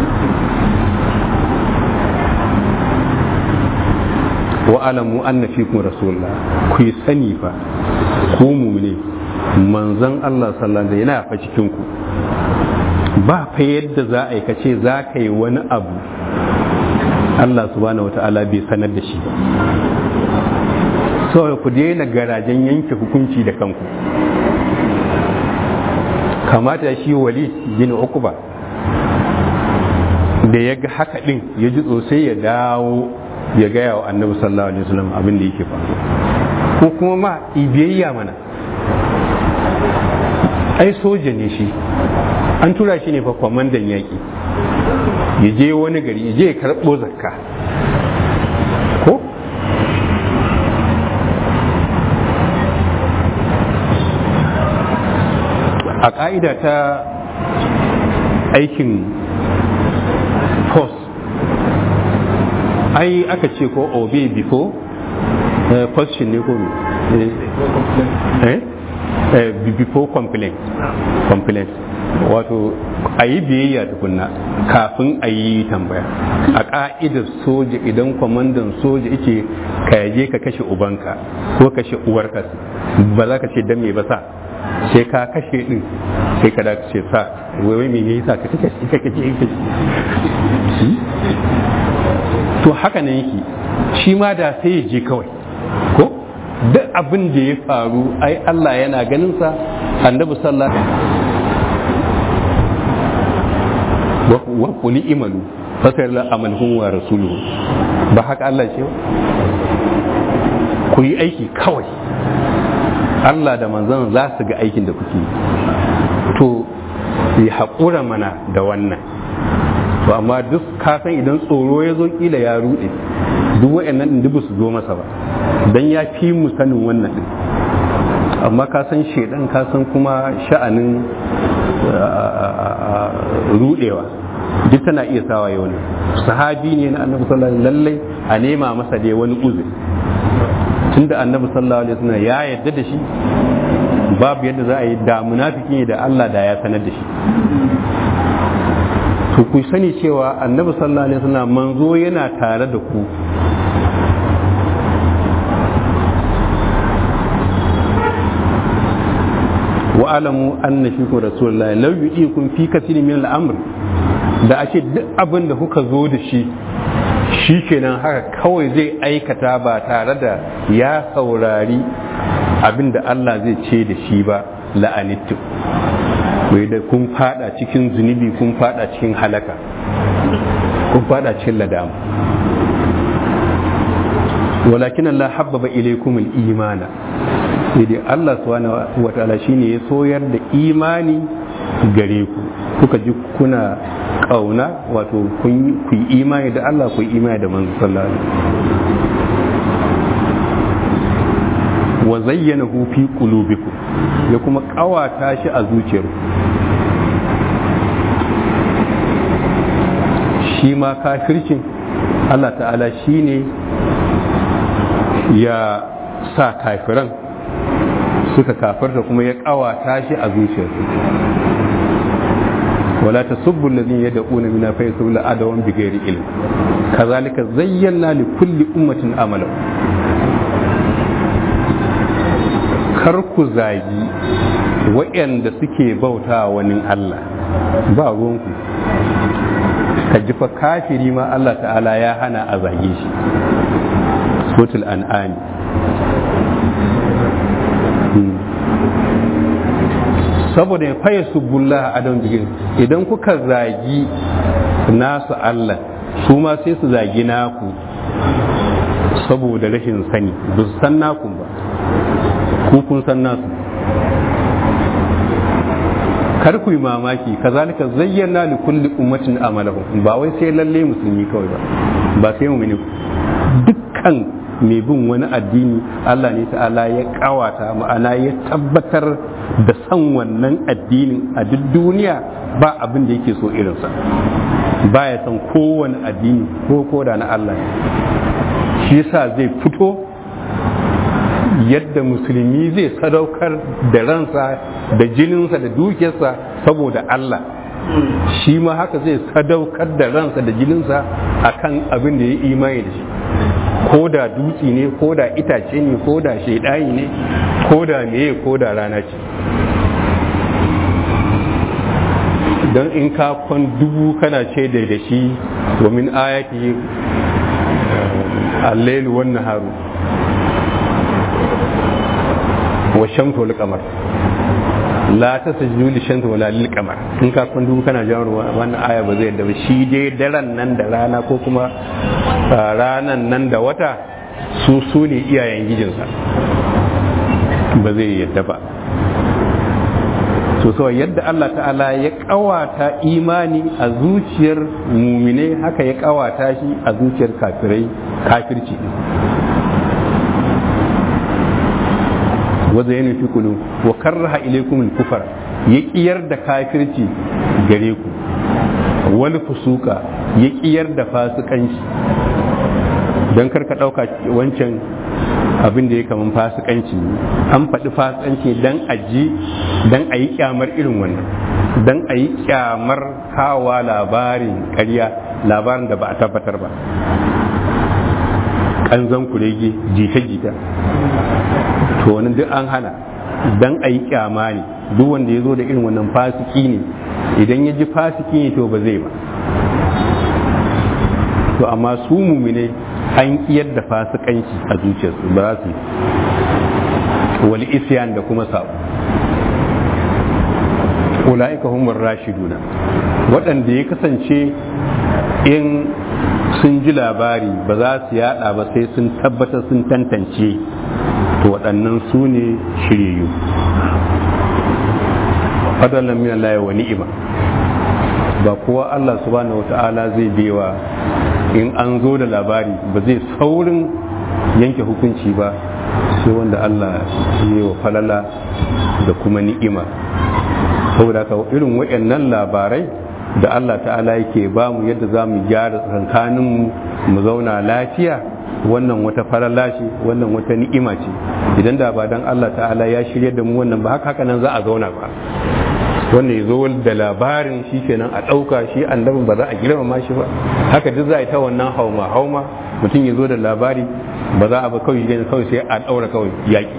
wa alamu anna fikum rasulullah ku yi sani fa ku mu ne manzon Allah sallallahu alaihi yana fa cikin ku ba fa yadda za a yi kace za ka yi wani abu Allah subhanahu wata'ala bai sanar da shi ba so ku daina garajen yanke hukunci da kanku kamata shi wali bin ukuba da ya ga haka din ya ji sosai ya dawo ya gaya wa annabi sallallahu alaihi wasallam abin da yake faru ko kuma ma ibiyayya mana ai soja ne shi an tura shi ne fa kwamandan yaƙi ya je wani gari ya je ya karɓo zakka ko a ƙa'ida ta aikin post ai aka ce ko obey before question ne ko eh before complaint complaint wato a yi biyayya tukunna kafin a yi tambaya a ƙa'idar soja idan kwamandan soja yake ka yaje ka kashe ubanka ko kashe uwarka ba za ka ce dan me ba sa sai ka kashe din sai ka da ce sa wai me ne yasa ka kashe ka kashe to haka ne yake shi ma da sai ya je kawai ko duk abin da ya faru ai Allah yana ganin sa annabi sallallahu wa qul imalu fasar la amalhum wa rasuluhu ba haka Allah ce ku yi aiki kawai Allah da manzon za su ga aikin da kuke to yi haƙura mana da wannan to amma duk kasan idan tsoro ya zo kila ya ruɗe duk wa'annan din dubu su zo masa ba dan ya fi mu sanin wannan din amma ka san shedan ka san kuma sha'anin rudewa duk tana iya sawa yau ne sahabi ne na annabi sallallahu alaihi lallai a nema masa dai wani uzuri tunda annabi sallallahu alaihi wasallam ya yadda da shi babu yadda za a yi da munafiki ne da Allah da ya sanar da shi to ku sani cewa annabi sallallahu alaihi wasallam manzo yana tare da ku wa alamu anna fikum rasulullahi law yu'ikum fi kathirin min al-amr da ake duk abin da kuka zo da shi shi kenan haka kawai zai aikata ba tare da ya saurari abin da Allah zai ce da shi ba la'anittu wai da kun fada cikin zunubi kun fada cikin halaka kun fada cikin ladama walakin Allah habbaba ilaykum al-imana sai dai Allah subhanahu wa ta'ala shine ya soyar da imani gare ku kuka ji kuna kauna wato kun yi imani da Allah ku yi imani da manzo sallallahu alaihi wa zayyanahu fi qulubikum ya kuma kawata shi a zuciyarku shi ma kafircin Allah ta'ala shine ya sa kafiran suka kafarta kuma ya kawata shi a zuciyarsu ولا تسبوا الذين يدعون من فيسبوا عدوا بغير علم كذلك زينا لكل أمة عملا kar ku zagi waɗanda suke bauta wani Allah ba ruwanku ka ji fa kafiri ma Allah ta'ala ya hana a zage shi sotul an'ami saboda ya faye su bulla a don bigin idan kuka zagi nasu Allah su ma sai su zagi naku saboda rashin sani ba su san naku ba ku kun san nasu kar ku yi mamaki kazalika zayyana li kulli ummatin amalahum ba wai sai lalle musulmi kawai ba ba sai mu'mini dukkan mai bin wani addini Allah ne ta'ala ya kawata ma'ana ya tabbatar da san wannan addinin a duk duniya ba abin da yake so irinsa ba ya san kowane addini ko ko da na Allah shi yasa zai fito yadda musulmi zai sadaukar da ransa da jininsa da dukiyarsa saboda Allah shi ma haka zai sadaukar da ransa da jininsa akan abin da ya imani da shi ko da dutse ne ko da itace ne ko da shaidayi ne ko da meye ko da rana ce don in ka kwan dubu kana ce da da shi wa min ayati al-lail wan naharu wa shamsu wal qamar la tasjudu li shamsi wala lil qamar in ka kwan dubu kana jawo wannan aya ba zai yadda ba shi dai daren nan da rana ko kuma ranan nan da wata su su ne iyayen gijinsa ba zai yadda ba so so yadda Allah ta'ala ya kawata imani a zuciyar mumine haka ya kawata shi a zuciyar kafirai kafirci wadda yana fi kulu wa karraha ilaikum kufar ya kiyar da kafirci gare ku wani fusuka ya kiyar da fasikanci don karka ɗauka wancan abin da ya kaman fasikanci an faɗi fasikanci don aji don a yi kyamar irin wannan don a yi kyamar kawa labarin ƙarya labarin da ba a tabbatar ba ƙanzan kurege jita-jita to wani duk an hana don a yi kyama ne duk wanda ya zo da irin wannan fasiki ne idan ya ji fasiki ne to ba zai ba to amma su mumine an kiyar da fasikanci a zuciyarsu ba za su yi wal isyan da kuma sabo ula'ika humur rashiduna waɗanda ya kasance in sun ji labari ba za su yada ba sai sun tabbatar sun tantance to waɗannan su ne shiryayyu fadalan min Allah wa ni'ima ba kowa Allah subhanahu wata'ala zai bewa in an zo da labari ba zai saurin yanke hukunci ba sai wanda Allah ya yi wa falala da kuma ni'ima saboda haka irin waɗannan labarai da Allah ta'ala yake ba mu yadda za mu gyara tsakaninmu mu zauna lafiya wannan wata falala ce wannan wata ni'ima ce idan da ba dan Allah ta'ala ya shirya da mu wannan ba haka haka nan za a zauna ba wannan ya zo da labarin shi kenan a ɗauka shi annabin ba za a girmama shi ba haka duk za a yi ta wannan hauma hauma mutum ya zo da labari ba za a ba kawai shi kawai sai a ɗaura kawai yaƙi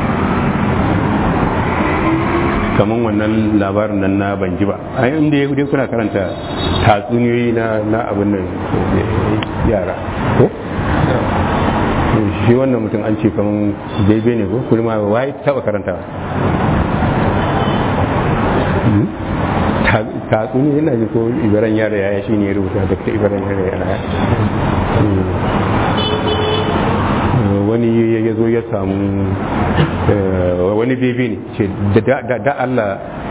kamar wannan labarin nan na ban ji ba a inda ya kuna karanta tatsuniyoyi na na abin nan yara ko shi wannan mutum an ce kamar bebe ne ko kuma wai taba karanta tatsuni yana ji ko ibaran yara yaya shi ne ya rubuta da ta ibaran yara yaya wani ya zo ya samu wani bebe ne ce da Allah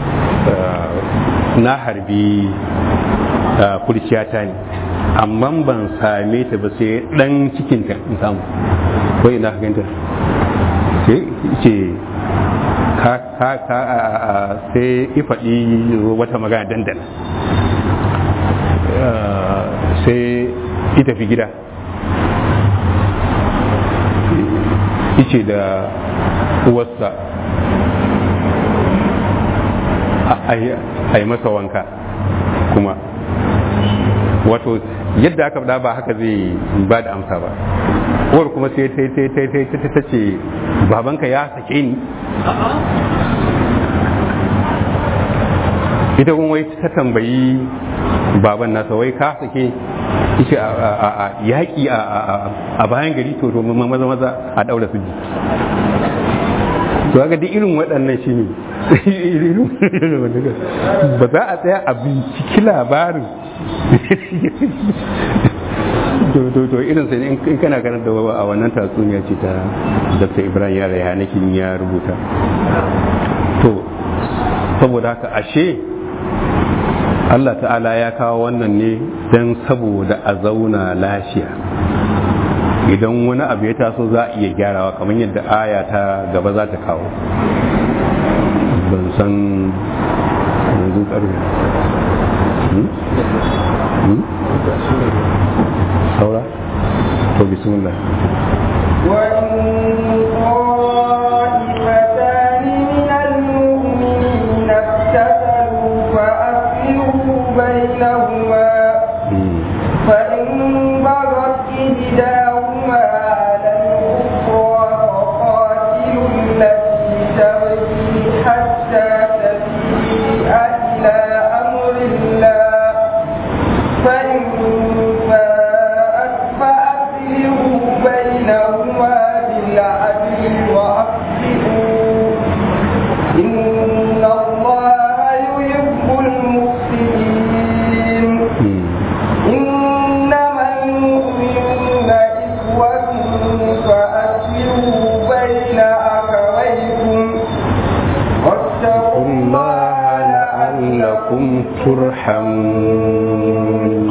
na harbi kurciyata ne amma ban same ta ba sai dan cikinta in samu ko ina ka ganta sai ce ka ka ka sai ifaɗi wata magana dandana sai ita fi gida ice da uwarsa a yi masa wanka kuma wato yadda aka faɗa ba haka zai ba da amsa ba uwar kuma sai ta ta ta ce babanka ya sake ni ita kuma wai ta tambayi baban nasa wai ka sake ishe a yaƙi a bayan gari to to maza maza a ɗaura su to ga duk irin waɗannan shi ne ba za a tsaya a binciki labarin to to irin sai in kana ganin da a wannan tatsuniya ce ta Dr. Ibrahim Yara ya nakin ya rubuta to saboda haka ashe Allah ta'ala ya kawo wannan ne don saboda a zauna lafiya idan wani abu ya taso za a iya gyarawa kamar yadda aya ta gaba za ta kawo ban san yanzu karfe saura to bismillah وإن طائفتان من المؤمنين اقتتلوا فأصلحوا بينهما فإن بغت إحداهما على الأخرى فقاتلوا التي تبغي حتى تفيء إلى أمر الله فإن فاءت فأصلحوا بينهما بالعدل وأصلحوا إن الله يحب المفسدين إنما المؤمنون إخوة فأصلحوا بين أخويكم واتقوا الله لعلكم turhamun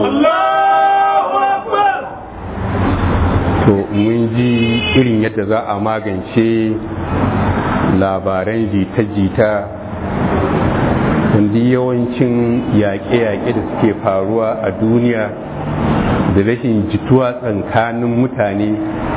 to mun ji irin yadda za a magance labaran jita-jita wanda yawancin yaƙe-yaƙe da suke faruwa a duniya da rashin jituwa tsakanin mutane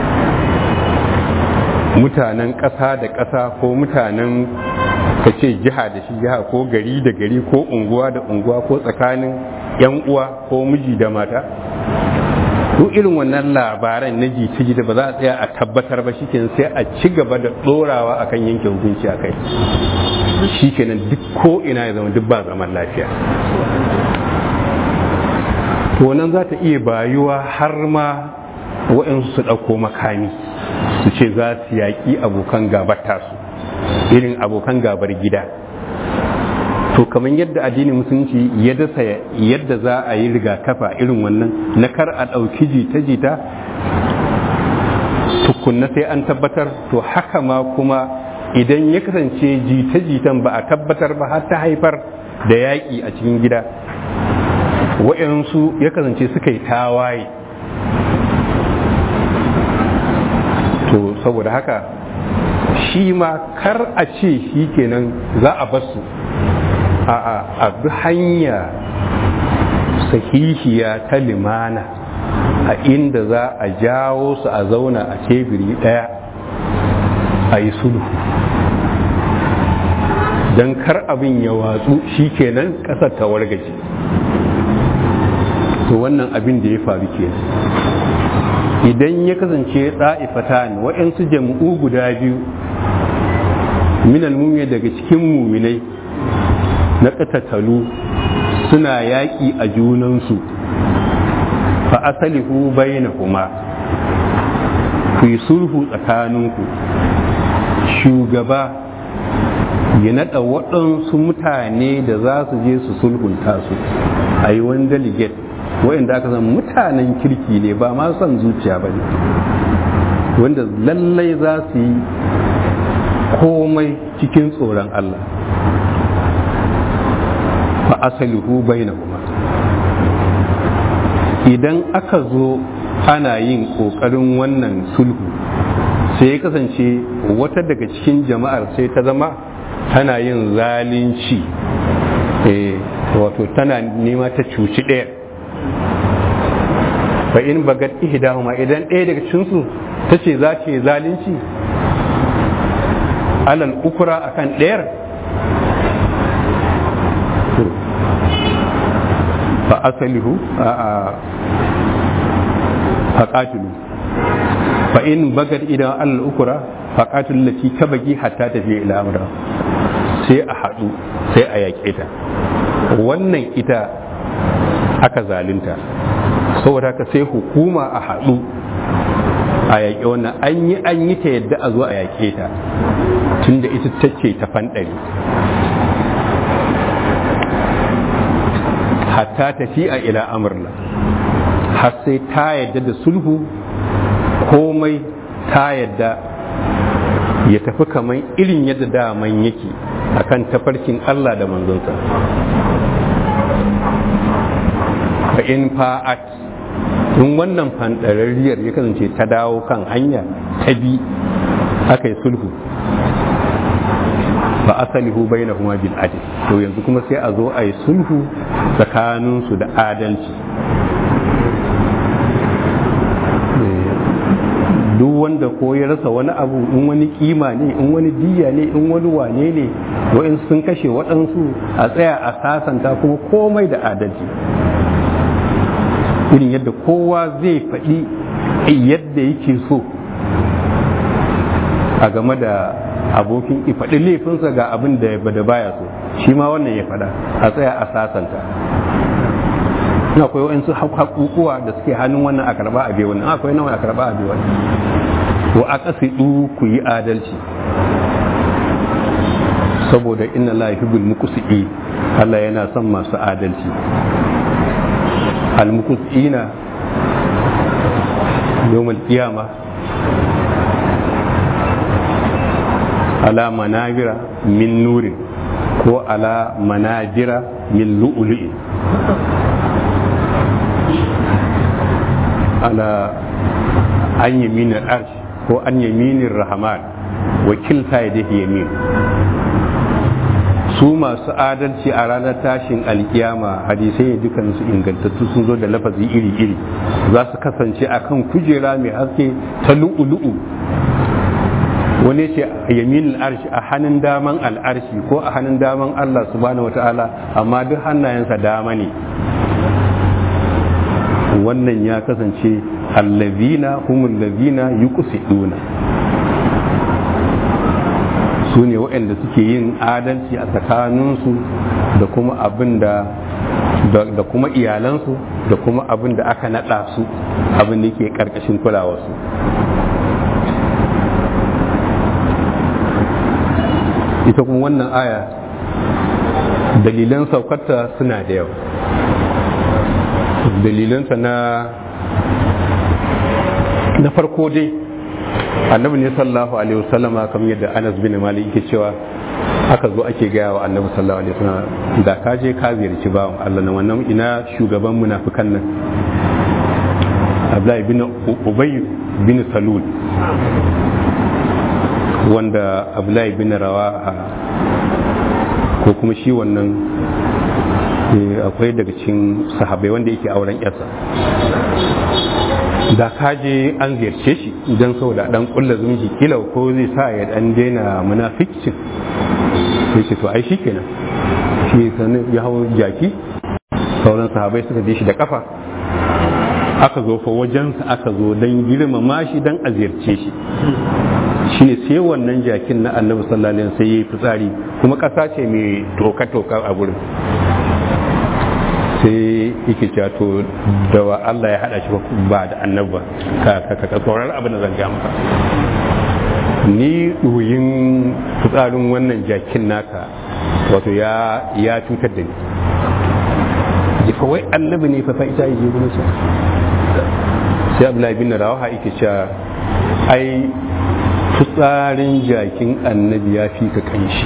mutanen ƙasa da ƙasa ko mutanen ka ce jiha da shi jiha ko gari da gari ko unguwa da unguwa ko tsakanin 'yan uwa ko miji da mata duk irin wannan labaran na jita-jita ba za a tsaya a tabbatar ba shikenan sai a ci gaba da ɗorawa akan yanke hukunci a kai shikenan duk ko ina ya zama duk ba zaman lafiya to nan za ta iya bayuwa har ma waɗansu su ɗauko makami su ce za su yaƙi abokan gabar tasu irin abokan gabar gida to kamar yadda addinin musulunci ya dasa yadda za a yi rigakafa irin wannan na kar a ɗauki jita-jita tukunna sai an tabbatar to haka ma kuma idan ya kasance jita-jitan ba a tabbatar ba har ta haifar da yaƙi a cikin gida wa'yansu ya kasance suka yi tawaye to saboda haka shi ma kar a ce shi kenan za a basu a bi hanya sahihiya ta limana a inda za a jawo su a zauna a tebiri ɗaya a yi sulhu don kar abin ya watsu shi kenan ƙasar ta wargaje to wannan abin da ya faru kenan idan ya kasance ɗa'ifatan waɗansu jam'u guda biyu minal mumiya daga cikin muminai na ƙatatalu suna yaƙi a junansu fa asalihu bainahuma ku yi sulhu tsakaninku shugaba ya naɗa waɗansu mutane da za su je su sulhunta su a yi wani delegate wa'inda aka san mutanen kirki ne ba ma son zuciya ba ne wanda lallai za su yi komai cikin tsoron Allah fa asalihu bainahuma idan aka zo ana yin ƙoƙarin wannan sulhu sai ya kasance wata daga cikin jama'ar sai ta zama tana yin zalunci wato tana nema ta cuci ɗaya fa in bagat ihdahuma idan ɗaya daga cikinsu ta ce za ta yi zalunci alal ukura akan ɗayar fa asalihu a faƙatulu fa in bagat idan alal ukura faƙatulu lati ta bagi hatta tafiya ila amra sai a haɗu sai a yaƙe ta wannan ita aka zalunta saboda haka sai hukuma a haɗu a yaƙe wannan an yi an yi ta yadda a zo a yaƙe ta tunda ita tace ta fanɗari hatta tafi a ila amurla har sai ta yadda da sulhu komai ta yadda ya tafi kamar irin yadda daman yake a akan tafarkin Allah da manzonsa fa in fa'at in wannan fandararriyar ya kasance ta dawo kan hanya ta bi aka yi sulhu fa asalihu bainahuma bil adl to yanzu kuma sai a zo a yi sulhu tsakaninsu da adalci duk wanda ko ya rasa wani abu in wani kima ne in wani diya ne in wani wane ne wa'in sun kashe waɗansu a tsaya a sasanta kuma komai da adalci irin yadda kowa zai faɗi yadda yake so a game da abokin faɗi laifinsa ga abin da da baya so shi ma wannan ya faɗa a tsaya a sasanta in akwai wa'insu haƙuƙuwa da suke hannun wannan a karɓa a biyu wannan akwai nawa a karɓa a biyu wannan to a ƙasidu ku yi adalci saboda inna la yuhibbul muqsi'i Allah yana son masu adalci al muqsi'ina yawmal qiyama ala manabira min nurin ko ala manabira min lu'lu'in ala an yaminin arsh ko an yaminin rahman wakilta ya dafi yamin su masu adalci a ranar tashin alkiyama hadisai dukansu ingantattu sun zo da lafazi iri-iri za su kasance a kan kujera mai haske ta lu'ulu'u wani ce yaminin arshi a hannun daman al'arshi ko a hannun daman allah subhanahu wa ta'ala amma duk hannayensa dama ne wannan ya kasance allazina humul lazina yuqsiduna su ne waɗanda suke yin adalci a tsakaninsu da kuma abin da da kuma iyalansu da kuma abin da aka naɗa su abin da ke ƙarƙashin kulawarsu ita kuma wannan aya dalilan saukarta suna da yawa dalilansa na na farko dai annabi ne sallallahu alaihi wasallama kamar yadda Anas bin Malik yake cewa aka zo ake gaya wa annabi sallallahu alaihi wasallam da ka je ka ziyarci bawan Allah na wannan ina shugaban munafikan nan Abdullahi bin Ubay bin Salul wanda Abdullahi bin Rawaha ko kuma shi wannan akwai daga cikin sahabai wanda yake auren yarsa da ka je an ziyarce shi idan saboda dan kulla zumunci kila ko zai sa ya dan daina munafikcin sai ce to ai shikenan shi sanin ya hawo jaki sauran sahabai suka je shi da kafa aka zo fa wajensa aka zo dan girmama shi dan a ziyarce shi shine sai wannan jakin na annabi sallallahu alaihi wasallam sai yayi fitsari kuma kasa ce mai toka toka a gurin sai yake cewa to da wa Allah ya hada shi ba da annabba ka ka ka tsoron abin da zan ga maka ni ɗoyin fitsarin wannan jakin naka wato ya ya cutar da ni ya kawai annabi ne fa fa ita yi gurin sa sai Abdullahi bin Rawaha yake cewa ai fitsarin jakin annabi ya fi ka kanshi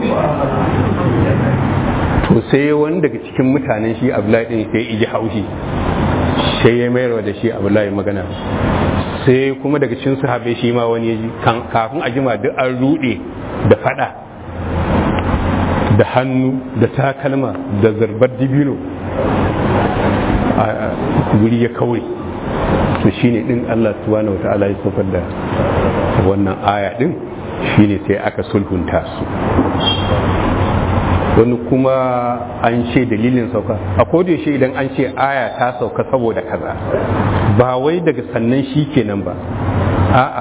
to sai wani daga cikin mutanen shi abdullahi din sai iji haushi sai ya mayar da shi abdullahi magana sai kuma daga cikin sahabai shi ma wani yaji kafin a jima duk an rude da fada da hannu da takalma da zarbar dibino a guri ya kaure to shine din Allah subhanahu wa ta'ala ya saukar da wannan aya din shine sai aka sulhunta su wani kuma an ce dalilin sauka a yaushe idan an ce aya ta sauka saboda kaza ba wai daga sannan shi kenan ba a'a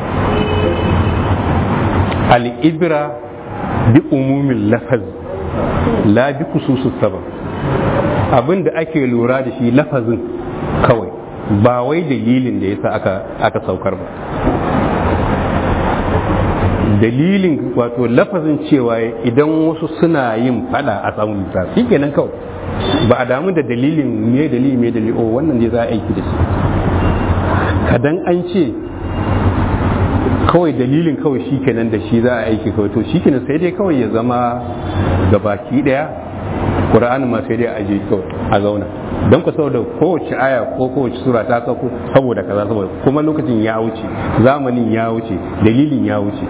al'ibra bi umumin lafaz la bi kususus sabab abin da ake lura da shi lafazin kawai ba wai dalilin da yasa aka aka saukar ba dalilin wato lafazin cewa idan wasu suna yin fada a samun lissa shi kenan kawai ba a damu da dalilin me dalili me dalili o wannan zai za a aiki da shi kadan an ce kawai dalilin kawai shi kenan da shi za a aiki kawai to shi kenan sai dai kawai ya zama gabaki daya ƙura'anin ma sai dai a je kawai a zauna don ku saboda kowace aya ko kowace sura ta sauko saboda kaza saboda kuma lokacin ya wuce zamanin ya wuce dalilin ya wuce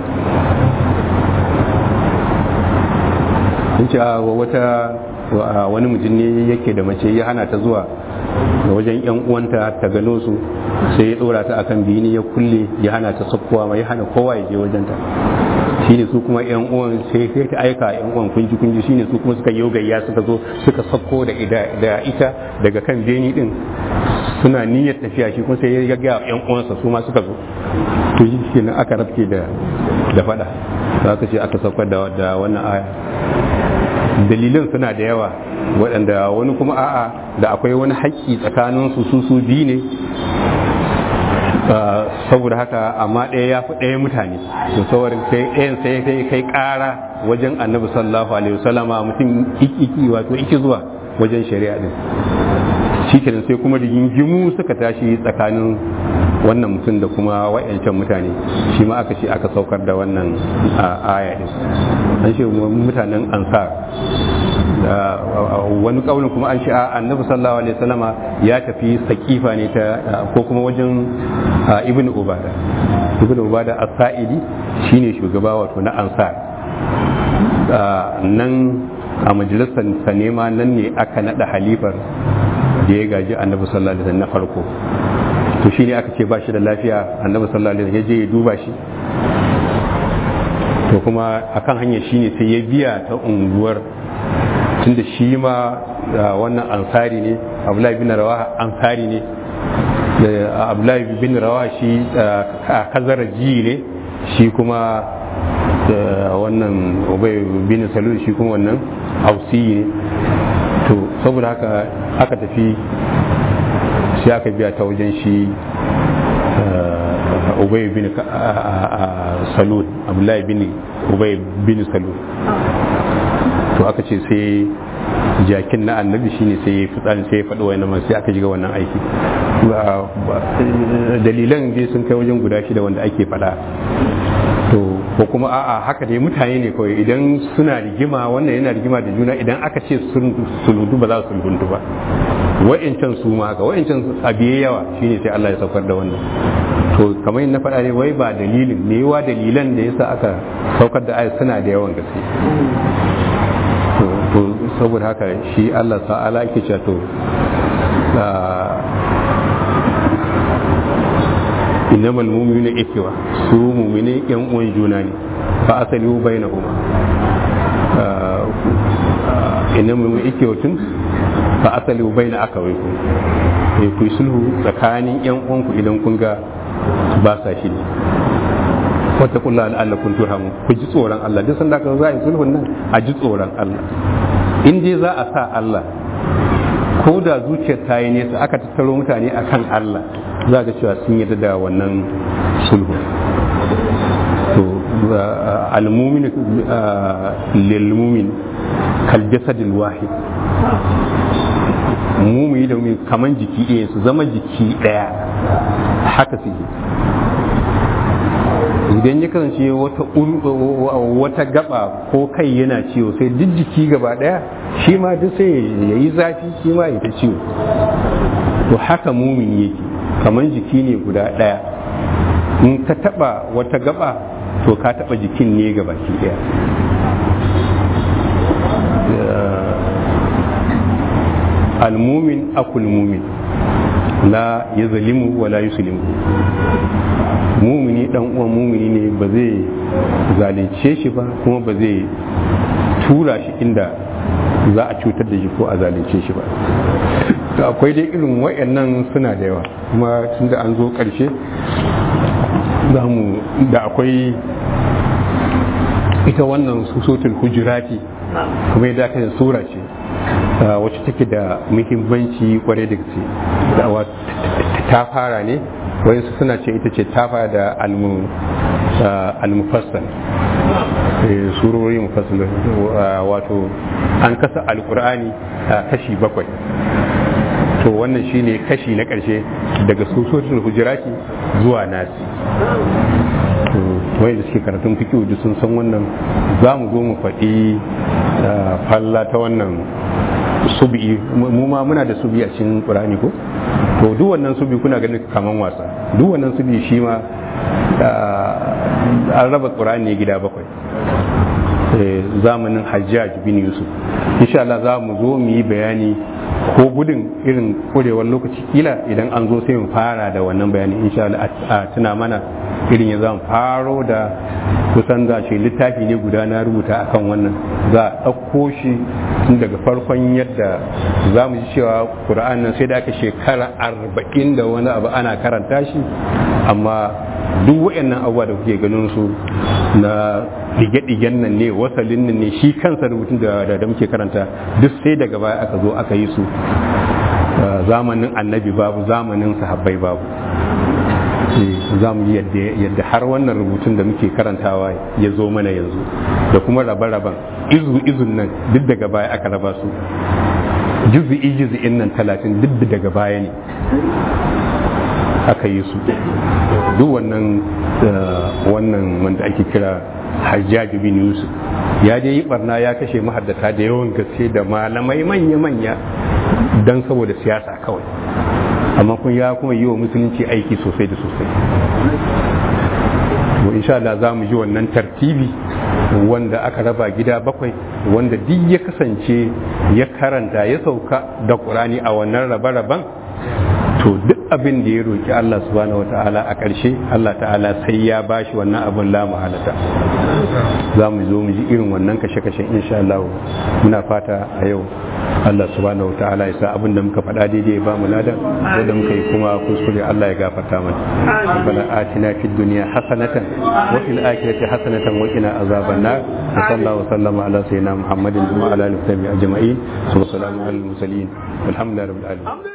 sun ce a wata wani mutum ne yake da mace ya hana ta zuwa da wajen yan uwanta ta gano su sai ya dora ta akan bini ya kulle ya hana ta sakkowa ma ya hana kowa ya je wajen ta shine su kuma yan uwan sai sai ta aika yan uwan kunji kunji shine su kuma suka yi gayya suka zo suka sakko da da ita daga kan beni din suna niyyar tafiya shi kuma sai ya ga yan uwansa su ma suka zo to shi kenan aka rafke da da fada aka ce aka saukar da da wannan aya dalilan suna da yawa waɗanda wani kuma a'a da akwai wani haƙƙi tsakanin su su su biyu ne saboda haka amma ɗaya ya fi ɗaya mutane to saurin sai ɗayan sai kai kai ƙara wajen annabi sallallahu alaihi wasallama mutum iki wato iki zuwa wajen shari'a din shikenan sai kuma rigingimu suka tashi tsakanin wannan mutum da kuma wa'yancan mutane shi ma aka ce aka saukar da wannan aya din an ce mutanen ansar wani kaulin kuma an ce a annabi sallallahu alaihi wasallama ya tafi sakifa ne ta ko kuma wajen ibn ubada ibn ubada as-sa'idi shine shugaba wato na ansar nan a majalisar sa nema nan ne aka nada halifar da ya gaji annabi sallallahu alaihi wasallam na farko to shine aka ce ba shi da lafiya annabi sallallahu alaihi wasallam ya je ya duba shi to kuma akan hanyar shine sai ya biya ta unguwar tunda shi ma wannan ansari ne abdullahi bin rawaha ansari ne abdullahi bin rawaha shi kazaraji ne shi kuma wannan ubay bin salul shi kuma wannan ausi ne to saboda haka aka tafi sai aka biya ta wajen shi ubay bin salul abdullahi bin ubay bin salul to aka ce sai jakin na annabi shine sai ya fitsari sai ya faɗi wani sai aka shiga wannan aiki dalilan dai sun kai wajen guda shida wanda ake faɗa to ko kuma a'a haka dai mutane ne kawai idan suna rigima wannan yana rigima da juna idan aka ce sulhudu ba za su sulhuntu ba wa'incan su ma haka wa'incan abiye yawa shine sai Allah ya saukar da wannan to kamar na faɗa ne wai ba dalilin me yawa dalilan da yasa aka saukar da ayat suna da yawan gaske to saboda haka shi Allah ta'ala yake cewa to innamal mu'minuna ikwa su mu'mine yan uwan juna ne fa asalihu bainahuma innamal mu'minuna ikwatun fa asalihu baina akawaykum eh ku sulhu tsakanin yan uwanku idan kun ga ba sa shi ne wata kula Allah kun turhamu ku ji tsoron Allah duk sanda ka za a yi sulhun nan a ji tsoron Allah in dai za a sa Allah ko da zuciyar ta yi nesa aka tattaro mutane akan Allah za ga cewa sun yarda da wannan sulhu to al-mumin lil mumin kal jasadil wahid mumini da mumini kaman jiki ɗaya su zama jiki ɗaya haka suke idan ya kasance wata wata gaba ko kai yana ciwo sai duk jiki gaba daya shi ma duk sai ya yi zafi shi ma ya ta ciwo to haka mumini yake kamar jiki ne guda daya in ka taba wata gaba to ka taba jikin ne gaba ki daya almumin akul mumin la ya zalimu wa la yuslimu mumini dan uwan mumini ne ba zai zalunce shi ba kuma ba zai tura shi inda za a cutar da shi ko a zalunce shi ba to akwai dai irin wayannan suna da yawa kuma tun da an zo karshe za mu da akwai ita wannan susotul hujurati kuma yadda aka sura ce wacce take da muhimmanci kwarai da gaske ta fara ne wayansu suna ce ita ce ta fara da almufassal surori mufassal wato an kasa alkur'ani kashi bakwai to wannan shine kashi na ƙarshe daga susotul hujurati zuwa nasi wanda suke karatun fiqh duk sun san wannan za mu zo mu faɗi falla ta wannan subi mu ma muna da subi a cikin qur'ani ko to duk wannan subi kuna ganin kaman wasa duk wannan subi shi ma an raba qur'ani gida bakwai zamanin hajjaj bin yusuf insha Allah za mu zo mu yi bayani ko gudun irin kurewar lokaci kila idan an zo sai mu fara da wannan bayani insha Allah a tuna mana irin ya zan faro da kusan za shi littafi ne guda na rubuta akan wannan za a ɗauko shi tun daga farkon yadda za mu ji cewa ƙura'an nan sai da aka shekara arba'in da wani abu ana karanta shi amma duk waɗannan abubuwa da kuke ganin su na ɗige-ɗigen nan ne wasalin nan ne shi kansa rubutun da da muke karanta duk sai daga baya aka zo aka yi su zamanin annabi babu zamanin sahabbai babu za mu yi yadda har wannan rubutun da muke karantawa ya zo mana yanzu da kuma rabe-raben izu izun nan duk daga baya aka raba su juzi'i juzi'in nan talatin duk daga baya ne aka yi su duk wannan wannan wanda ake kira hajjaji bin yusuf ya je yi barna ya kashe mahaddata da yawan gaske da malamai manya-manya don saboda siyasa kawai amma kun ya kuma yi wa musulunci aiki sosai da sosai to insha Allah za mu ji wannan tartibi wanda aka raba gida bakwai wanda duk ya kasance ya karanta ya sauka da ƙurani a wannan rabe-raben to duk abin da ya roki Allah subhanahu wata'ala a ƙarshe Allah ta'ala sai ya bashi wannan abin la mahalata za mu zo mu ji irin wannan kashe-kashen insha Allah muna fata a yau Allah subhanahu wata'ala ya sa abin da muka faɗa daidai ba mu ladan wanda muka yi kuma kuskure Allah ya gafarta mana rabbana atina fid dunya hasanatan wa fil akhirati hasanatan wa qina azaban nar wa sallallahu wa sallama ala sayyidina muhammadin wa ala alihi wa sahbihi ajma'in wa salamun alal mursalin walhamdulillahi rabbil alamin